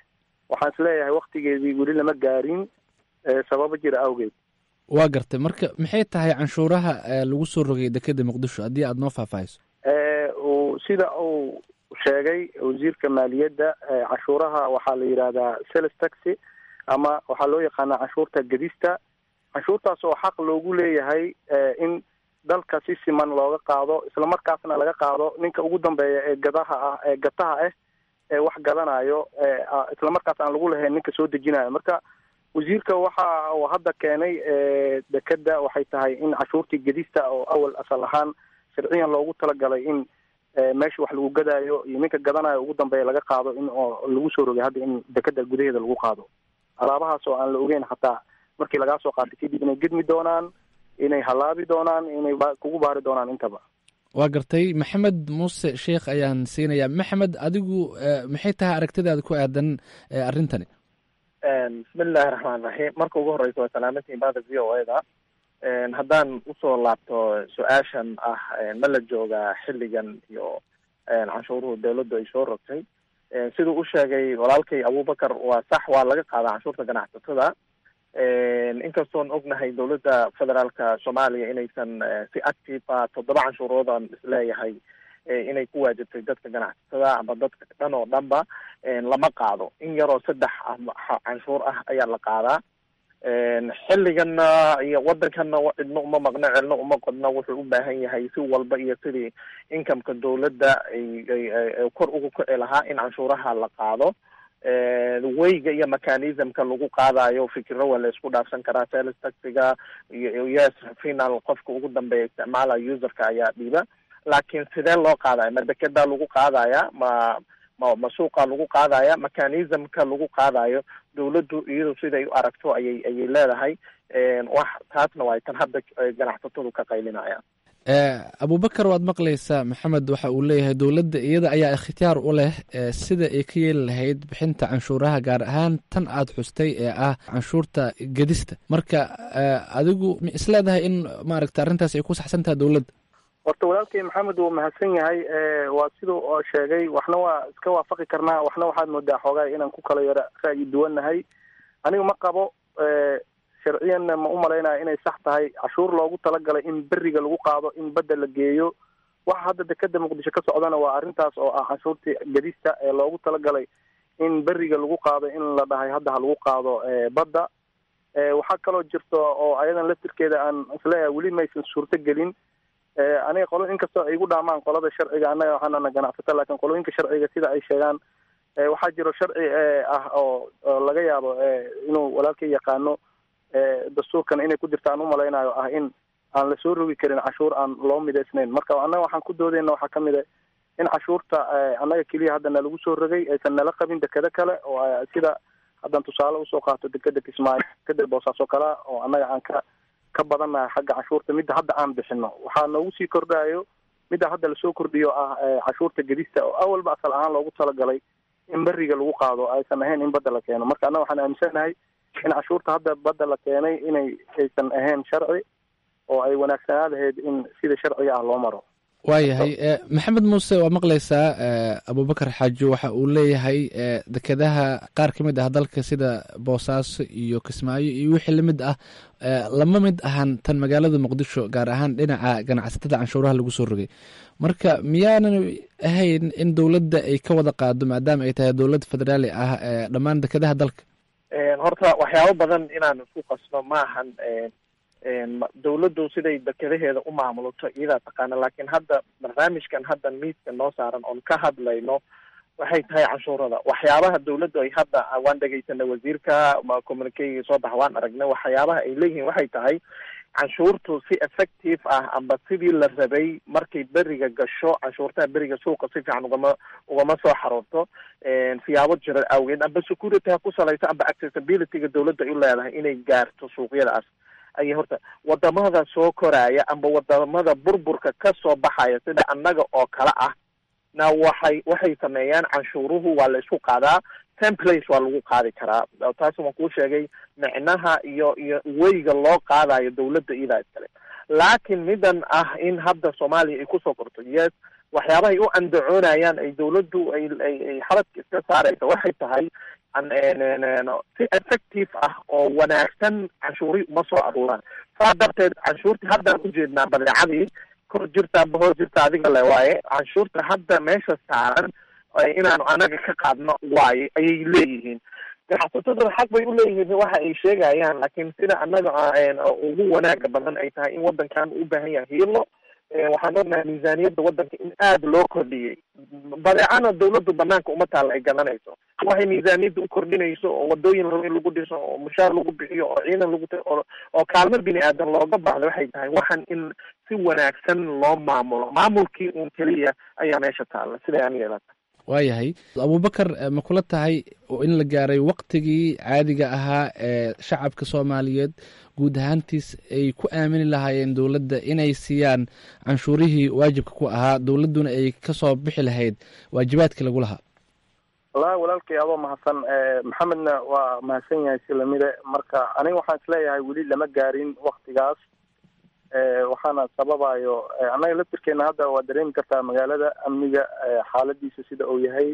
waxaan isleeyahay waktigeedii weli lama gaarin sababo jira awgeed waa gartay marka maxay tahay canshuuraha lagu soo rogay dekeda muqdisho haddii aada noo faahfaahiso sida uu sheegay wasiirka maaliyadda canshuuraha waxaa la yidhahdaa sales taxi ama waxaa loo yaqaanaa canshuurta gedista canshuurtaas oo xaq loogu leeyahay in dalka si siman looga qaado islamarkaasna laga qaado ninka ugu dambeeya ee gadaha ah ee gataha ah ee wax gadanayo islamarkaas aan lagu lahayn ninka soo dejinayo marka wasiirka waxa uu hadda keenay dekeda waxay tahay in canshuurtii gedista oo awal asal ahaan sharciyan loogu talagalay in meesha wax lagu gadaayo iyo ninka gadanayo ugu dambeeya laga qaado in oo lagu soo rogay hadda in dekeda gudaheeda lagu qaado alaabahaas oo aan la ogeyn xataa markii lagaa soo qaatay kadib inay gedmi doonaan inay halaabi doonaan inay kugu baari doonaan intaba waa gartay maxamed muuse sheekh ayaan siinayaa maxamed adigu maxay tahay aragtidaada ku aadan arrintani bismillahi raxmaan raxiim marka ugu horeysa waa salaamantiin baada v o e da haddaan usoo laabto su-aashan ah ma la joogaa xilligan iyo canshuuruhu dawladdu ay soo rogtay siduu u sheegay walaalkay abubakar waa sax waa laga qaadaa canshuurta ganacsatada inkastoon ognahay dowladda federaalka soomaaliya inaysan si active a toddoba canshuuroodan isleeyahay inay ku waajibtay dadka ganacsatada ama dadka dhan oo dhanba lama qaado in yaroo saddex canshuur ah ayaa la qaadaa xilligana iyo waddankana cidno uma maqno celno uma qodno wuxuu u baahan yahay si walba iyo sidii incomeka dowladda ay kor ugu kici lahaa in canshuuraha la qaado weyga iyo mechanismka lagu qaadayo fikiro waa la isku dhaafsan karaa sales taxiga iyo yes final qofka ugu dambeeya isticmaalayo userka ayaa dhiiba laakiin sidee loo qaadaya ma dekedaa lagu qaadaya ma ma ma suuqa lagu qaadaya mechanismka lagu qaadayo dawladdu iyadu siday u aragto ayay ayay leedahay wax taasna waa tan hadda ganacsatadu ka qaylinayaan abubakar waad maqlaysaa maxamed waxa uu leeyahay dowladda iyada ayaa ikhtiyaar u leh sida ay ka yeeli lahayd bixinta canshuuraha gaar ahaan tan aad xustay ee ah canshuurta gedista marka adigu ma isleedahay in maaragta arrintaas ay ku saxsan tahay dowladda horta walaalkay maxamed wuu mahadsan yahay waa siduu oo sheegay waxna waa iska waafaqi karnaa waxna waxaad moodaa xoogaa inaan ku kala yaro ra'yi duwannahay aniga ma qabo sharciyanna ma u malaynaya inay sax tahay cashuur loogu talagalay in beriga lagu qaado in badda la geeyo waxa hadda dekeda muqdisho ka socdana waa arrintaas oo ah canshuurtii gedista ee loogu talagalay in beriga lagu qaado in la dhahay hadda ha lagu qaado badda waxaa kaloo jirto oo ayadan laftirkeeda aan isleeyahay weli maysan suurto gelin aniga qolo inkastoo ay igu dhaamaan qolada sharciga annaga waxaanana ganacsata laakiin qolooyinka sharciga sida ay sheegaan waxaa jiro sharci ah oo laga yaabo inuu walaalkay yaqaano dastuurkan inay ku jirta aan umalaynayo ah in aan lasoo rogi karin cashuur aan loo midaysnayn marka annaga waxaan ku doodeyna waxaa kamid a in cashuurta annaga keliya hadda nalagu soo rogay aysan nala qabin dekeda kale oo sida haddaan tusaale usoo qaato dekeda kismaayo dekeda boosaaso kalea oo annaga aan ka ka badannahay xagga cashuurta midda hadda aan bixino waxaa noogu sii kordhayo midda hadda lasoo kordhiyo ah cashuurta gedista oo awalba asal ahaan loogu talagalay in beriga lagu qaado aysan ahayn in badda la keeno marka annaga waxaan aaminsanahay in cashuurta hadda badda la keenay inay aysan ahayn sharci oo ay wanaagsanaa lahayd in sida sharciga ah loo maro waayahay maxamed muuse waa maqlaysaa abubakar xaajo waxa uu leeyahay dekedaha qaar ka mid ah dalka sida boosaaso iyo kismaayo iyo wixii lamid ah lama mid ahan tan magaalada muqdisho gaar ahaan dhinaca ganacsatada canshuuraha lagu soo rogay marka miyaanan ahayn in dowladda ay ka wada qaado maadaama ay tahay dowlad federaali ah dhammaan dekedaha dalka horta waxyaabo badan inaan isku qasno maahan dawladdu siday dekedaheeda u maamulato iyadaa taqaana laakiin hadda barnaamijkan hadda miidka noo saaran oon ka hadlayno waxay tahay canshuurada waxyaabaha dawladdu ay hadda waan dhegeysanay wasiirka communicayga soo baxa waan aragnay waxyaabaha ay leeyihiin waxay tahay canshuurtu si effective ah amba sidii la rabay markay beriga gasho canshuurtaha beriga suuqa si fiican ugama ugama soo xaroorto siyaabo jira awgeed amba security ha ku salayso amba accessibilityga dawladda ay u leedahay inay gaarto suuqyadaas ayay horta wadamada soo koraya amba wadamada burburka ka soo baxaya sida annaga oo kale ah na waxay waxay sameeyaan canshuuruhu waa la isku qaadaa templace waa lagu qaadi karaa taas waan kuu sheegay micnaha iyo iyo weyga loo qaadayo dawladda iyadaa iskale laakiin midan ah in hadda soomaaliya ay kusoo korto yes waxyaabahay u andacoonayaan ay dawladdu ay ay ay xabadka iska saaraysa waxay tahay si effective ah oo wanaagsan canshuuri uma soo aruuraan saa darteed canshuurtii haddaan ujeednaa badeecadii kor jirta amba hoos jirta adiga le waaye canshuurta hadda meesha saaran inaanu anaga ka qaadno waaye ayay leeyihiin ganacsatada xaq bay u leeyihiin waxa ay sheegayaan laakiin sida annaga ugu wanaaga badan ay tahay in wadankan u baahan yahay hiilo waxaan ognahay miisaaniyadda wadanka in aada loo kordhiyey badeecana dawladdu banaanka uma taalla ay gadanayso waxay miisaaniyadda u kordhinayso oo wadooyin rabo in lagu dhiso oo mushaar lagu bixiyo oo ciidan lagu oo oo kaalmo bini aadan looga baahdo waxay tahay waxan in si wanaagsan loo maamulo maamulkii uun keliya ayaa meesha taalla siday aniga ila tahay waayahay abubakar ma kula tahay in la gaaray waktigii caadiga ahaa ee shacabka soomaaliyeed guud ahaantiis ay ku aamini lahaayeen dowladda inay siiyaan canshuurihii waajibka ku ahaa dowladduna ay kasoo bixi lahayd waajibaadkii lagu lahaa wallahi walaalkay adoo mahadsan maxamedna waa mahadsan yahay si lamide marka aniga waxaan isleeyahay weli lama gaarin waktigaas waxaana sababayo annaga laftirkeena hadda waa dareemi kartaa magaalada amniga xaaladiisa sida uu yahay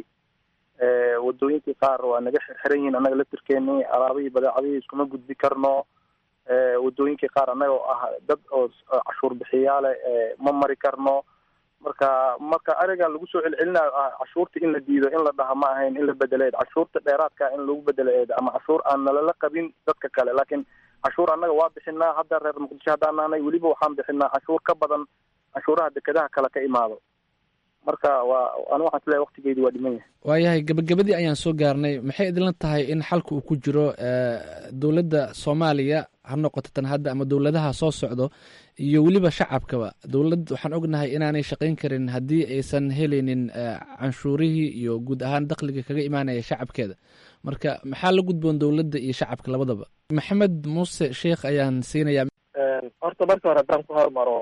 wadooyinkii qaar waa naga xirxiran yihiin annaga laftirkeeni alaabihii badeecadihii iskuma gudbi karno wadooyinkii qaar annaga oo ah dad oo cashuur bixiyaale ma mari karno marka marka arigan lagu soo celcelinayo ah cashuurta in la diido in la dhaha ma ahayn in la bedeleed cashuurta dheeraadka in lagu bedeleed ama cashuur aan nalala qabin dadka kale laakiin cashuur annaga waa bixinaa hadda reer muqdisho haddaan nahnay weliba waxaan bixinaa cashuur ka badan cashuuraha dekedaha kale ka imaado marka waa ani waxaan isleeyahay waktigeedi waa dhiman yahay waayahay gabagabadii ayaan soo gaarnay maxay idinla tahay in xalka uu ku jiro dowladda soomaaliya ha noqoto tan hadda ama dowladaha soo socdo iyo weliba shacabkaba dowladd waxaan ognahay inaanay shaqayn karin haddii aysan helaynin canshuurihii iyo guud ahaan dakhliga kaga imaanaya shacabkeeda marka maxaa la gudboon dowladda iyo shacabka labadaba maxamed muuse sheikh ayaan siinayaa horta marka hore haddaan ku hormaro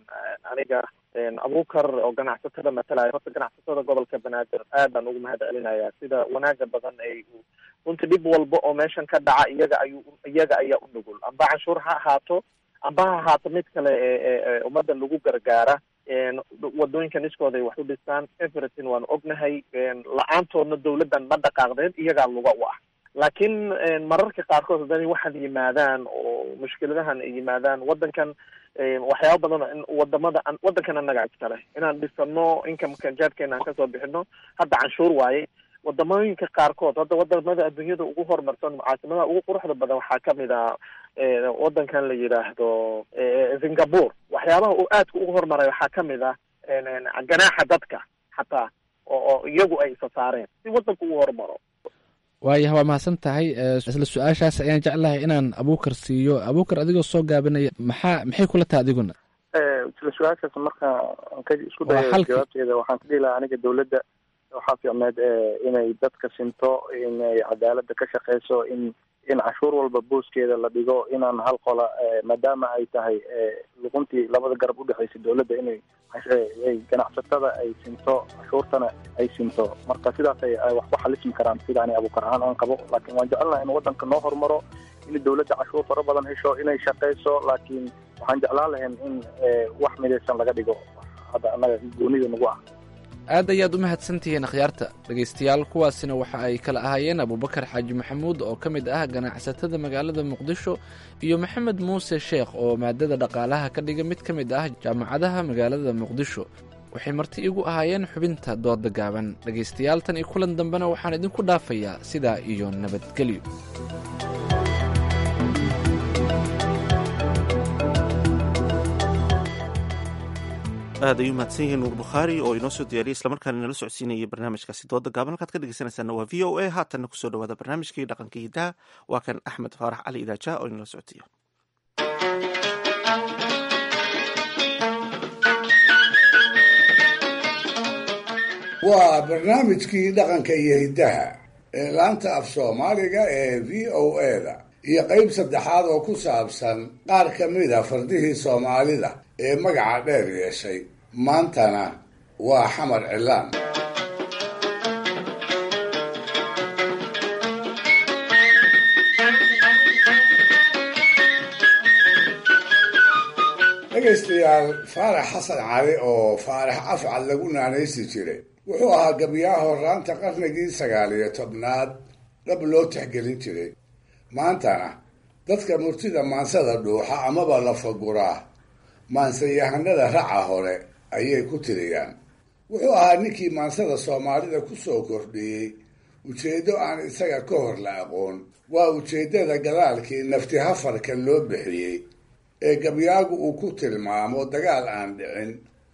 aniga abuukar oo ganacsatada matalaya horta ganacsatada gobolka banaadir aad baan ugu mahad celinayaa sida wanaaga badan ay runtii dhib walba oo meeshan ka dhaca iyaga ayuu iyaga ayaa u nugul amba canshuur ha ahaato amba ha ahaato mid kale ee ummaddan lagu gargaara wadooyinka niskooda ay wax u dhistaan everything waanu ognahay la-aantoodna dawladdan ma dhaqaaqdeen iyagaa luga u ah laakiin mararka qaarkood haddana waxaad yimaadaan oo mushkiladahan ay yimaadaan waddankan waxyaaba badan in wadamada waddankan annaga iskale inaan dhisano incomeka jaadkeena aan kasoo bixino hadda canshuur waaye wadamooyinka qaarkood hadda wadamada adduunyada ugu horumarsan caasimadaha ugu quruxda badan waxaa kamid ah waddankan la yidhaahdo singapore waxyaabaha uu aadka ugu horumaray waxaa kamid ah ganaaxa dadka xataa oo iyagu ay isa saareen si waddanka ugu horumaro waayah waa mahadsan tahay isla su-aashaas ayaan jeclahay inaan abuukar siiyo abuukar adigoo soo gaabinaya maxaa maxay kula tahay adiguna isla su-aashaas marka ka isku dayo jawaabteeda waxaan ka dhihi lahaa aniga dawladda waxaa fiicneed inay dadka sinto inay cadaaladda ka shaqeyso in in cashuur walba booskeeda la dhigo inaan hal qola maadaama ay tahay luquntii labada garab udhexeysa dawladda inay ay ganacsatada ay sinto cashuurtana ay sinto marka sidaas ay wax ku xalismi karaan sida ani abuukar ahaan aan qabo laakiin waan jecelnaha in waddanka noo horumaro in dawladda cashuur fara badan hesho inay shaqeyso laakiin waxaan jeclaan lahayn in wax midaysan laga dhigo hadda annaga goonida nagu ah aad ayaad u mahadsantihiin akhyaarta dhegaystayaal kuwaasina waxa ay kala ahaayeen abubakar xaaji maxamuud oo ka mid ah ganacsatada magaalada muqdisho iyo maxamed muuse sheekh oo maadada dhaqaalaha ka dhiga mid ka mid ah jaamacadaha magaalada muqdisho waxay marti igu ahaayeen xubinta dooda gaaban dhegaystayaal tan iyo kulan dambena waxaan idinku dhaafayaa sidaa iyo nabadgelyo aad ayuu mahadsan yihiin nuur bukhaari oo inoo soo diyaariyay islamarkaana inala socodsiinayay barnaamijkaasi dooda gaaban halkaad ka dhegeysanaysaana waa v o a haatanna kusoo dhawaada barnaamijkii dhaqanka hidaha waa kan axmed faarax cali idaaja oo inala socodsiiyo waa barnaamijkii dhaqanka iyo hiddaha ee laanta af soomaaliga ee v o a-da iyo qeyb saddexaad oo ku saabsan qaar ka mida fardihii soomaalida ee magaca dheer yeeshay maantana waa xamar cilaan dhegaystayaal faarax xasan cali oo faarax afcad lagu naanaysi jiray wuxuu ahaa gabyaha horaanta qarnigii sagaal iyo tobnaad dhab loo tixgelin jiray maantana dadka murtida maansada dhuuxa amaba la faguraa maansayahanada raca hore ayay ku tiriyaan wuxuu ahaa ninkii maansada soomaalida ku soo kordhiyey ujeeddo aan isaga ka hor la aqoon waa ujeeddada gadaalkii nafti hafarka loo bixiyey ee gabyaagu uu ku tilmaamo dagaal aan dhicin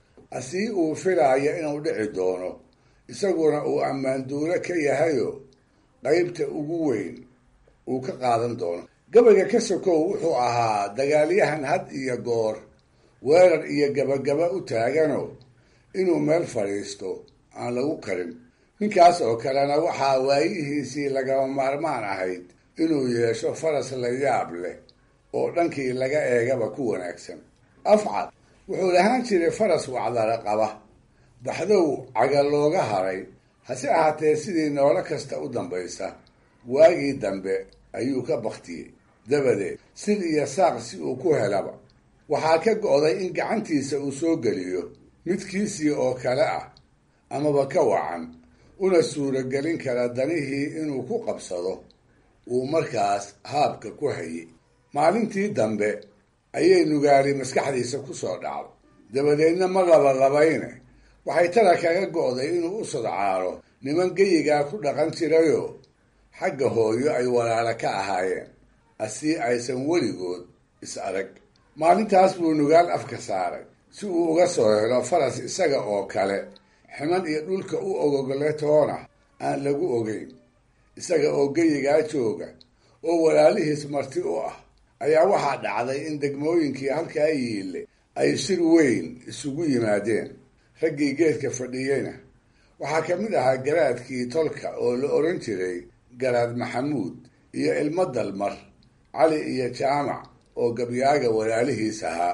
asii uu filaayo inuu dhici doono isaguna uu ammaanduulo ka yahayo qaybta ugu weyn uu ka qaadan doono gabayga ka sokow wuxuu ahaa dagaalyahan had iyo goor weerar iyo gabagaba u taagano inuu meel fadhiisto aan lagu karin ninkaas oo kalena waxaa waayihiisii lagama maarmaan ahayd inuu yeesho faras la yaab leh oo dhankii laga eegaba ku wanaagsan afcad wuxuu lahaan jiray faras wacdara qaba baxdow caga looga haray hase ahaatee sidii noolo kasta u dambaysa waagii dambe ayuu ka baktiyey dabadeed sid iyo saaq si uu ku helaba waxaa ka go'day in gacantiisa uu soo geliyo midkiisii oo kale ah amaba ka wacan una suuragelin kara danihii inuu ku qabsado uu markaas haabka ku hayay maalintii dambe ayay nugaali maskaxdiisa ku soo dhacday dabadeedna ma labalabayne waxay tala kaga go'day inuu u sodcaalo niman geyigaa ku dhaqan jirayoo xagga hooyo ay walaalo ka ahaayeen asii aysan weligood is arag maalintaas buu nugaal afka saaray si uu uga soo helo faras isaga oo kale ximan iyo dhulka u ogogole toona aan lagu ogeyn isaga oo geyigaa jooga oo walaalihiis marti u ah ayaa waxaa dhacday in degmooyinkii halkaa yiille ay shir weyn isugu yimaadeen raggii geedka fadhiyeyna waxaa ka mid ahaa garaadkii tolka oo la odhan jiray garaad maxamuud iyo ilmo dalmar cali iyo jaamac oo gabyaaga walaalihiis ahaa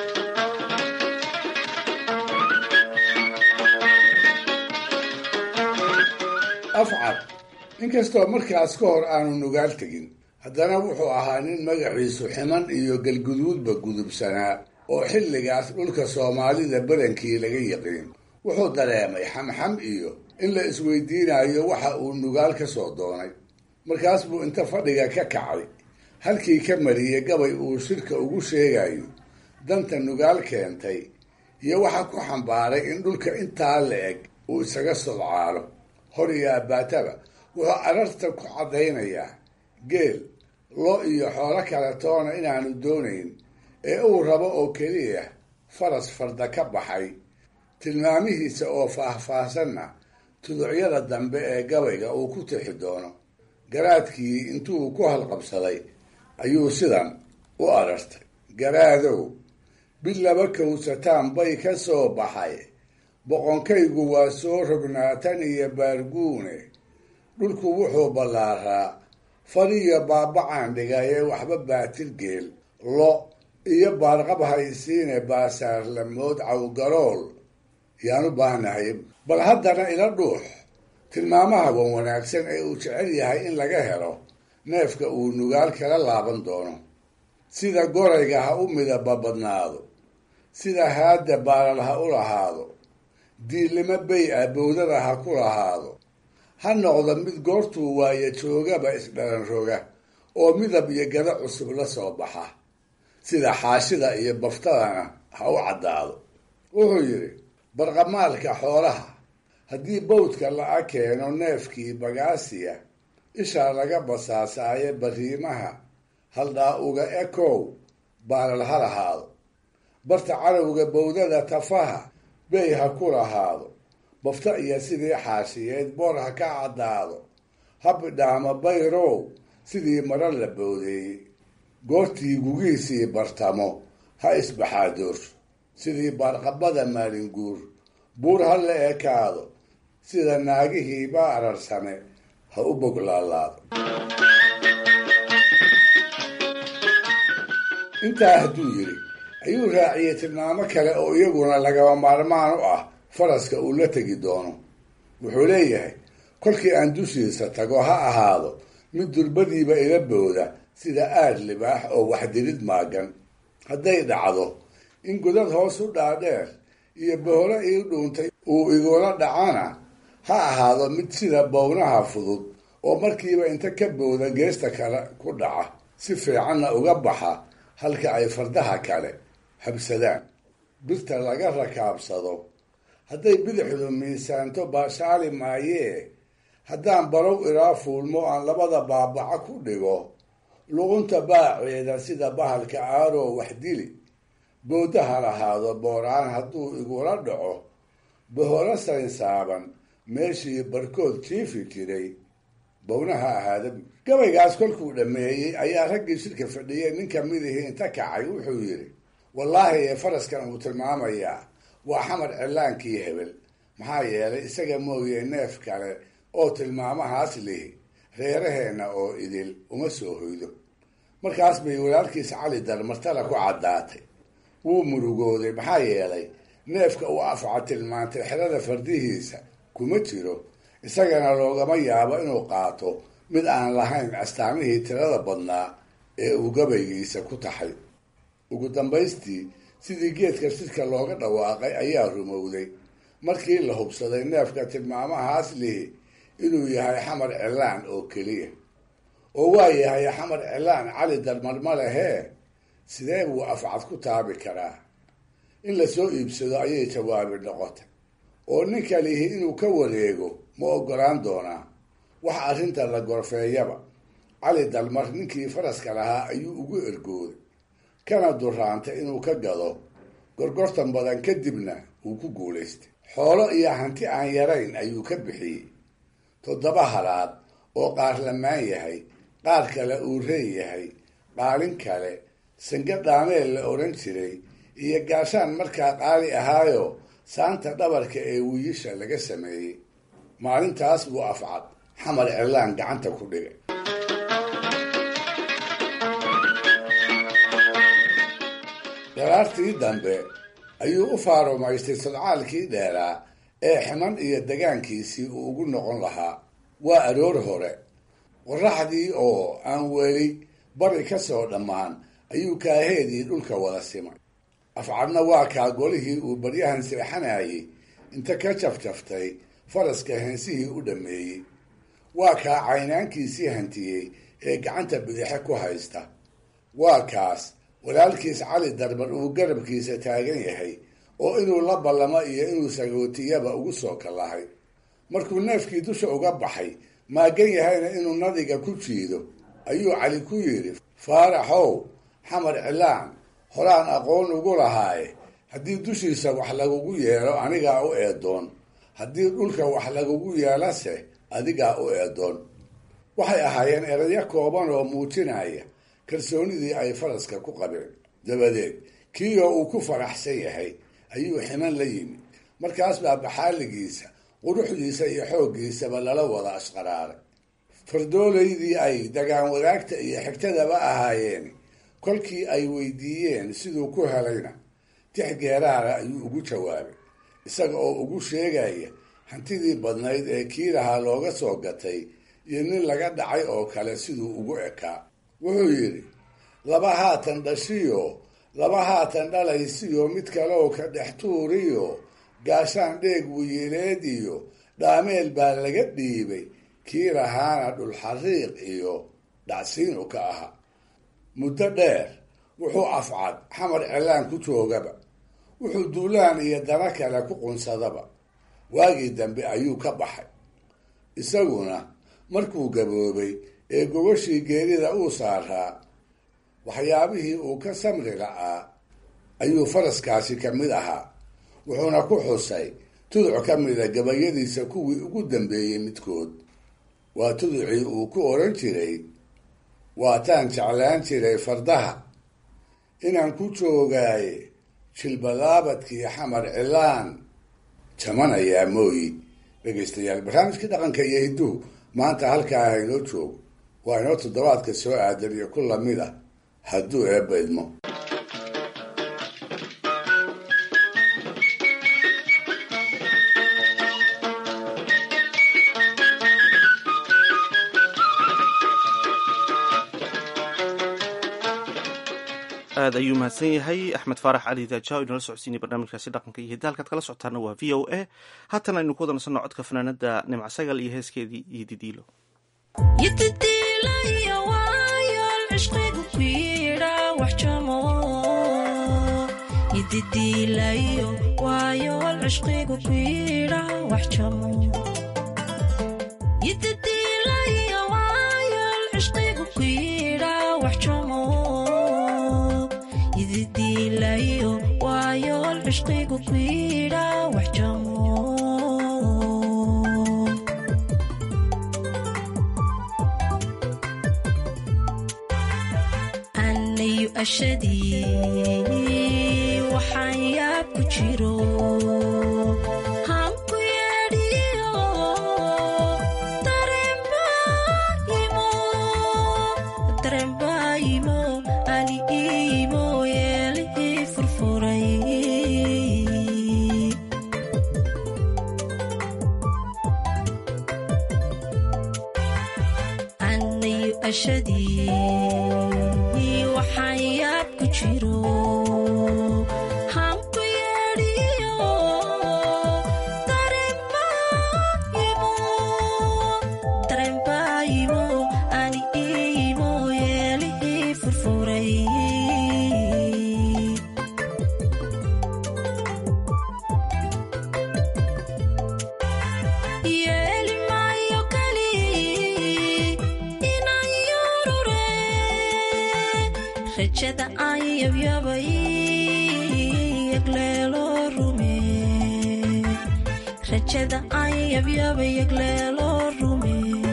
afcad inkastoo markaas ka hor aanu nugaal tegin haddana wuxuu ahaa nin magaciisu ximan iyo galguduudba gudubsanaa oo xilligaas dhulka soomaalida badankii laga yiqiin wuxuu dareemay xamxam iyo in la isweydiinayo waxa uu nugaal ka soo doonay markaas buu inta fadhiga ka kacay halkii ka mariyey gabay uu shirka ugu sheegayo danta nugaal keentay iyo waxa ku xambaaray in dhulka intaa la eg uu isaga sodcaalo hor iyo abbaataba wuxuu ararta ku caddaynayaa geel lo iyo xoolo kale toona inaanu doonayn ee uu rabo oo keliya faras farda ka baxay tilmaamihiisa oo faahfaahsanna tuducyada dambe ee gabayga uu ku tixi doono garaadkii intuu ku halqabsaday ayuu sidan u arartay garaadow bil laba kowsataan bay ka soo baxay boqonkaygu waa soo rognaatan iyo baarguune dhulku wuxuu ballaaraa fariyo baabacaan dhigayee waxba baatir geel lo iyo baarqab haysiine baasaarlamood cawgarool yaan u baahnahay bal haddana ila dhuux tilmaamaha wan wanaagsan ee uu jecel yahay in laga helo neefka uu nugaal kala laaban doono sida gorayga ha u midaba badnaado sida haadda baalal ha u lahaado diillimo bay ah bowdada ha ku lahaado ha noqdo mid goortuu waayo joogaba isdhalan roga oo midab iyo gada cusub la soo baxa sida xaashida iyo baftadana ha u caddaado wuxuu yidhi barqamaalka xoolaha haddii bawdka la-a keeno neefkii bagaasiya ishaa laga basaasaaye bariimaha haldhaa uga ekow baalal ha lahaado barta carowga bowdada tafaha bey ha ku lahaado bafta iyo sidii xaashiyeed boor ha ka caddaado ha bidhaamo bayrow sidii maro la bowdeeyey goortii gugiisii bartamo ha isbaxaadoorsho sidii baarqabada maalinguur buur ha la ekaado sida naagihii baa ararsame ha u boglaalaado intaa hadduu yidhi ayuu raaciyey tilmaamo kale oo iyaguna lagaba maarmaan u ah faraska uu la tegi doono wuxuu leeyahay kolkii aan dushiisa tago ha ahaado mid durbadiiba ila booda sida aad libaax oo waxdirid maagan hadday dhacdo in godad hoos u dhaadheer iyo boholo ii dhuuntay uu igula dhacana ha ahaado mid sida bownaha fudud oo markiiba inta ka booda geesta kale ku dhaca si fiicanna uga baxa halka ay fardaha kale habsadaan birta laga rakaabsado hadday bidixdu miisaanto baashaali maayee haddaan barow ilaa fuulmo aan labada baabaca ku dhigo luqunta baaceeda sida bahalka aaroo wax dili boodaha lahaado booraan hadduu igula dhaco baholo saynsaaban meeshii barkood jiifi jiray bownaha ahaada gabaygaas kolkuu dhammeeyey ayaa raggii shirka fadhiyay nin kamidihii inta kacay wuxuu yidhi wallaahi ee faraskan uu tilmaamayaa waa xamar cilaankii hebel maxaa yeelay isaga mooye neef kale oo tilmaamahaas lihi reeraheenna oo idil uma soo hoydo markaas bay walaalkiisa cali dar martala ku caddaatay wuu murugooday maxaa yeelay neefka uu afca tilmaantay xerada fardihiisa kuma jiro isagana loogama yaabo inuu qaato mid aan lahayn astaamihii tirada badnaa ee uu gabaygiisa ku taxay ugu dambaystii sidii geedka shirka looga dhawaaqay ayaa rumowday markii la hubsaday neefka tilmaamahaas lihi inuu yahay xamar cilaan oo keliya oo waa yahay xamar cilaan cali darmarma lehee sidee buu afcad ku taabi karaa in lasoo iibsado ayay jawaabi noqotay oo ninka lihi inuu ka wareego ma ogolaan doonaa wax arrinta la gorfeeyaba cali dalmar ninkii faraska lahaa ayuu ugu ergooday kana duraantay inuu ka gado gorgortan badan kadibna uu ku guulaystay xoolo iyo hanti aan yarayn ayuu ka bixiyey toddoba halaad oo qaar lamaan yahay qaar kale uu reen yahay qaalin kale sange dhaameel la odhan jiray iyo gaashaan markaa qaali ahaayo saanta dhabarka ee wiiisha laga sameeyey maalintaas buu afcad xamar cilaan gacanta ku dhigay daraartii dambe ayuu u faarumaystay sodcaalkii dheeraa ee ximan iyo degaankiisii uu ugu noqon lahaa waa aroor hore qoraxdii oo aan weli bari ka soo dhammaan ayuu kaaheedii dhulka wada simay afcadna waa kaa golihii uu baryahan seexanayay inta ka jafjaftay faraska heensihii u dhammeeyey waa kaa caynaankiisii hantiyey ee gacanta bidixe ku haysta waa kaas walaalkiis cali darbar uu garabkiisa taagan yahay oo inuu la ballamo iyo inuu sagootiyaba ugu soo kallahay markuu neefkii dusha uga baxay maagan yahayna inuu nadiga ku jiido ayuu cali ku yidhi faaraxow xamar cilaan horaan aqoon ugu lahaaye haddii dushiisa wax lagugu yeelo anigaa u eedoon haddii dhulka wax lagugu yeelase adigaa u eedoon waxay ahaayeen erayo kooban oo muujinaya kalsoonidii ay faraska ku qabeen dabadeed kiioo uu ku faraxsan yahay ayuu ximan la yimid markaas baa baxaaligiisa quruxdiisa iyo xooggiisaba lala wada ashqaraaray fardoolaydii ay dagaan wadaagta iyo xigtadaba ahaayeen kolkii ay weydiiyeen siduu ku helayna tix geeraara ayuu ugu jawaabay isaga oo ugu sheegaya hantidii badnayd ee kii lahaa looga soo gatay iyo nin laga dhacay oo kale siduu ugu ekaa wuxuu yidhi laba haatan dhashiyo laba haatan dhalaysiyo mid kaleoo ka dhex tuuriyo gaashaan dheeg wiyileed iyo dhaameel baa laga dhiibay kii lahaana dhulxariiq iyo dhacsiinu ka ahaa muddo dheer wuxuu afcad xamar cilaan ku joogaba wuxuu duulaan iyo dana kale ku qunsadaba waagii dambe ayuu ka baxay isaguna markuu gaboobay ee gogashii geerida uu saaraa waxyaabihii uu ka samri la'aa ayuu faraskaasi ka mid ahaa wuxuuna ku xusay tuduc ka mida gabayadiisa kuwii ugu dambeeyey midkood waa tuducii uu ku odhan jiray waataan jeclaan jiray fardaha inaan ku joogaaye jilbalaabadkii xamar cilaan jamanayaa mooyi dhegaystayaal barnaamijkii dhaqanka iyo hidduhu maanta halkaa haynoo joogo waa inoo toddobaadka soo aadan iyo ku lamid ah hadduu eebba idmo aad ayuu mahadsan yahay axmed faarax cali daaja inala socodsiinay barnaamijkaasi dhaqanka iyo hidda halkaad kala socotaana waa v o a haatan aynu ku wada nasanno codka fanaanada nimc sagal iyo heeskeedii iyo didiilo yidadiilaya waayool cishqigu ku yidha wax jamo yidadiilayo waayool cishqigu ku yidha wax jamo yidadiilaya waayool cishqigu ku yidha wax jamo yidadiilayo waayool cishqigu ku yidha wax jamo anayu ashadii waxaan yaab ku jiro hanku yeedhiyo dareenbaayimo dareenbaayimo ali iimo yeelihii furfuray anayu ashadii waxaan yaab ku jiro hanku yeedhiyo dareenbaayimo dareenbaayimo ani iimo yeelihii furfuray yeeli maayo kali inaan yurure rajada aan yabyabay yagleelo rume rajada aan yabyabay yagleelo rume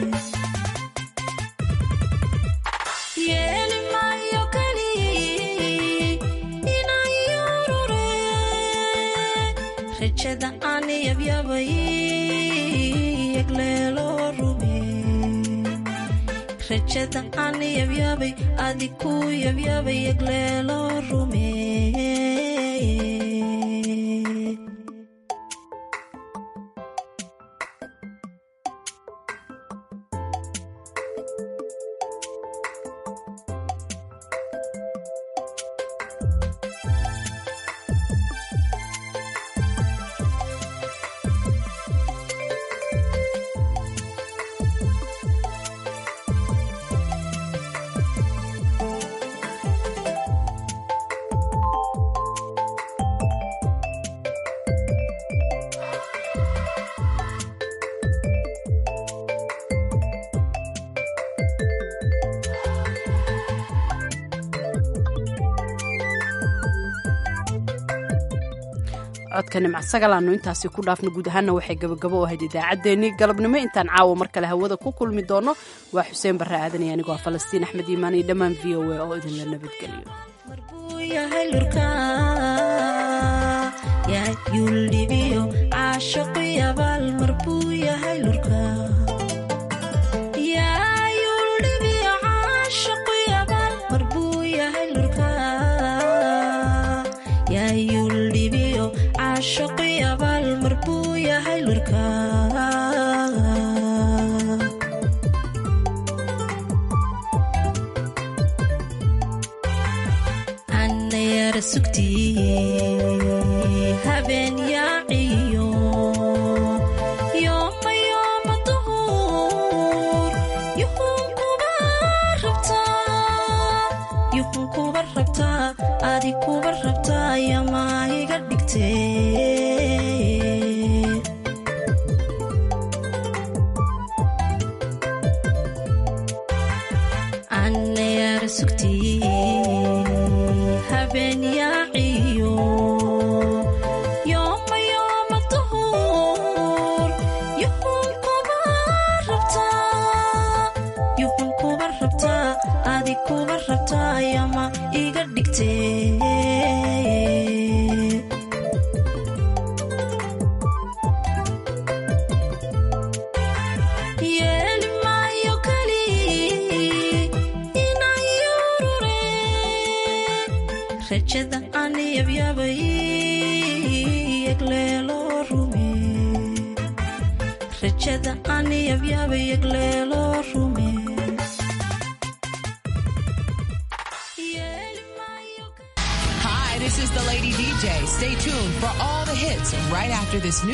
yeeli maayo kali inaan yurure rajada aan yabyabay yagleelo rume rajada aan yabyabay adi ku yabyabay yagleelo rume codka nimc sagalaanu intaasi ku dhaafna guud ahaanna waxay gabagabo u ahayd idaacaddeenii galabnimo intaan caawa mar kale hawada ku kulmi doono waa xuseen barre aadanaya anigoo ah falastiin axmed iimaan iyo dhammaan v o a oo idinla nabadgeliyo yahay lurka yaa yuldhibiyo caashaqu yabaal mar buu yahay lurka yaa yuldhibiyo caashaqu yabaal mar buu yahay lurka yaa yuldhibiyo caashaqu yabaal mar buu yahay lurka anayara sugtii habeen yaaciyo yooma yooma duhur yuhun kuba rabtaa yuhun kuba rabtaa adi kuba rabtaa yamaa iga dhigtee anayara sugtii habeen yaaciyo yooma yooma duhur yuhun kuba rabtaa yuhun kuba rabtaa adi kuba rabtaa yama iga dhigtee yeeli maayo kali inaan yurure rajada aan yabyabay yagleelo rume rajada aan yabyabay yagleelo rume Hi, this is the Lady DJ. Stay tuned for all the hits right after this new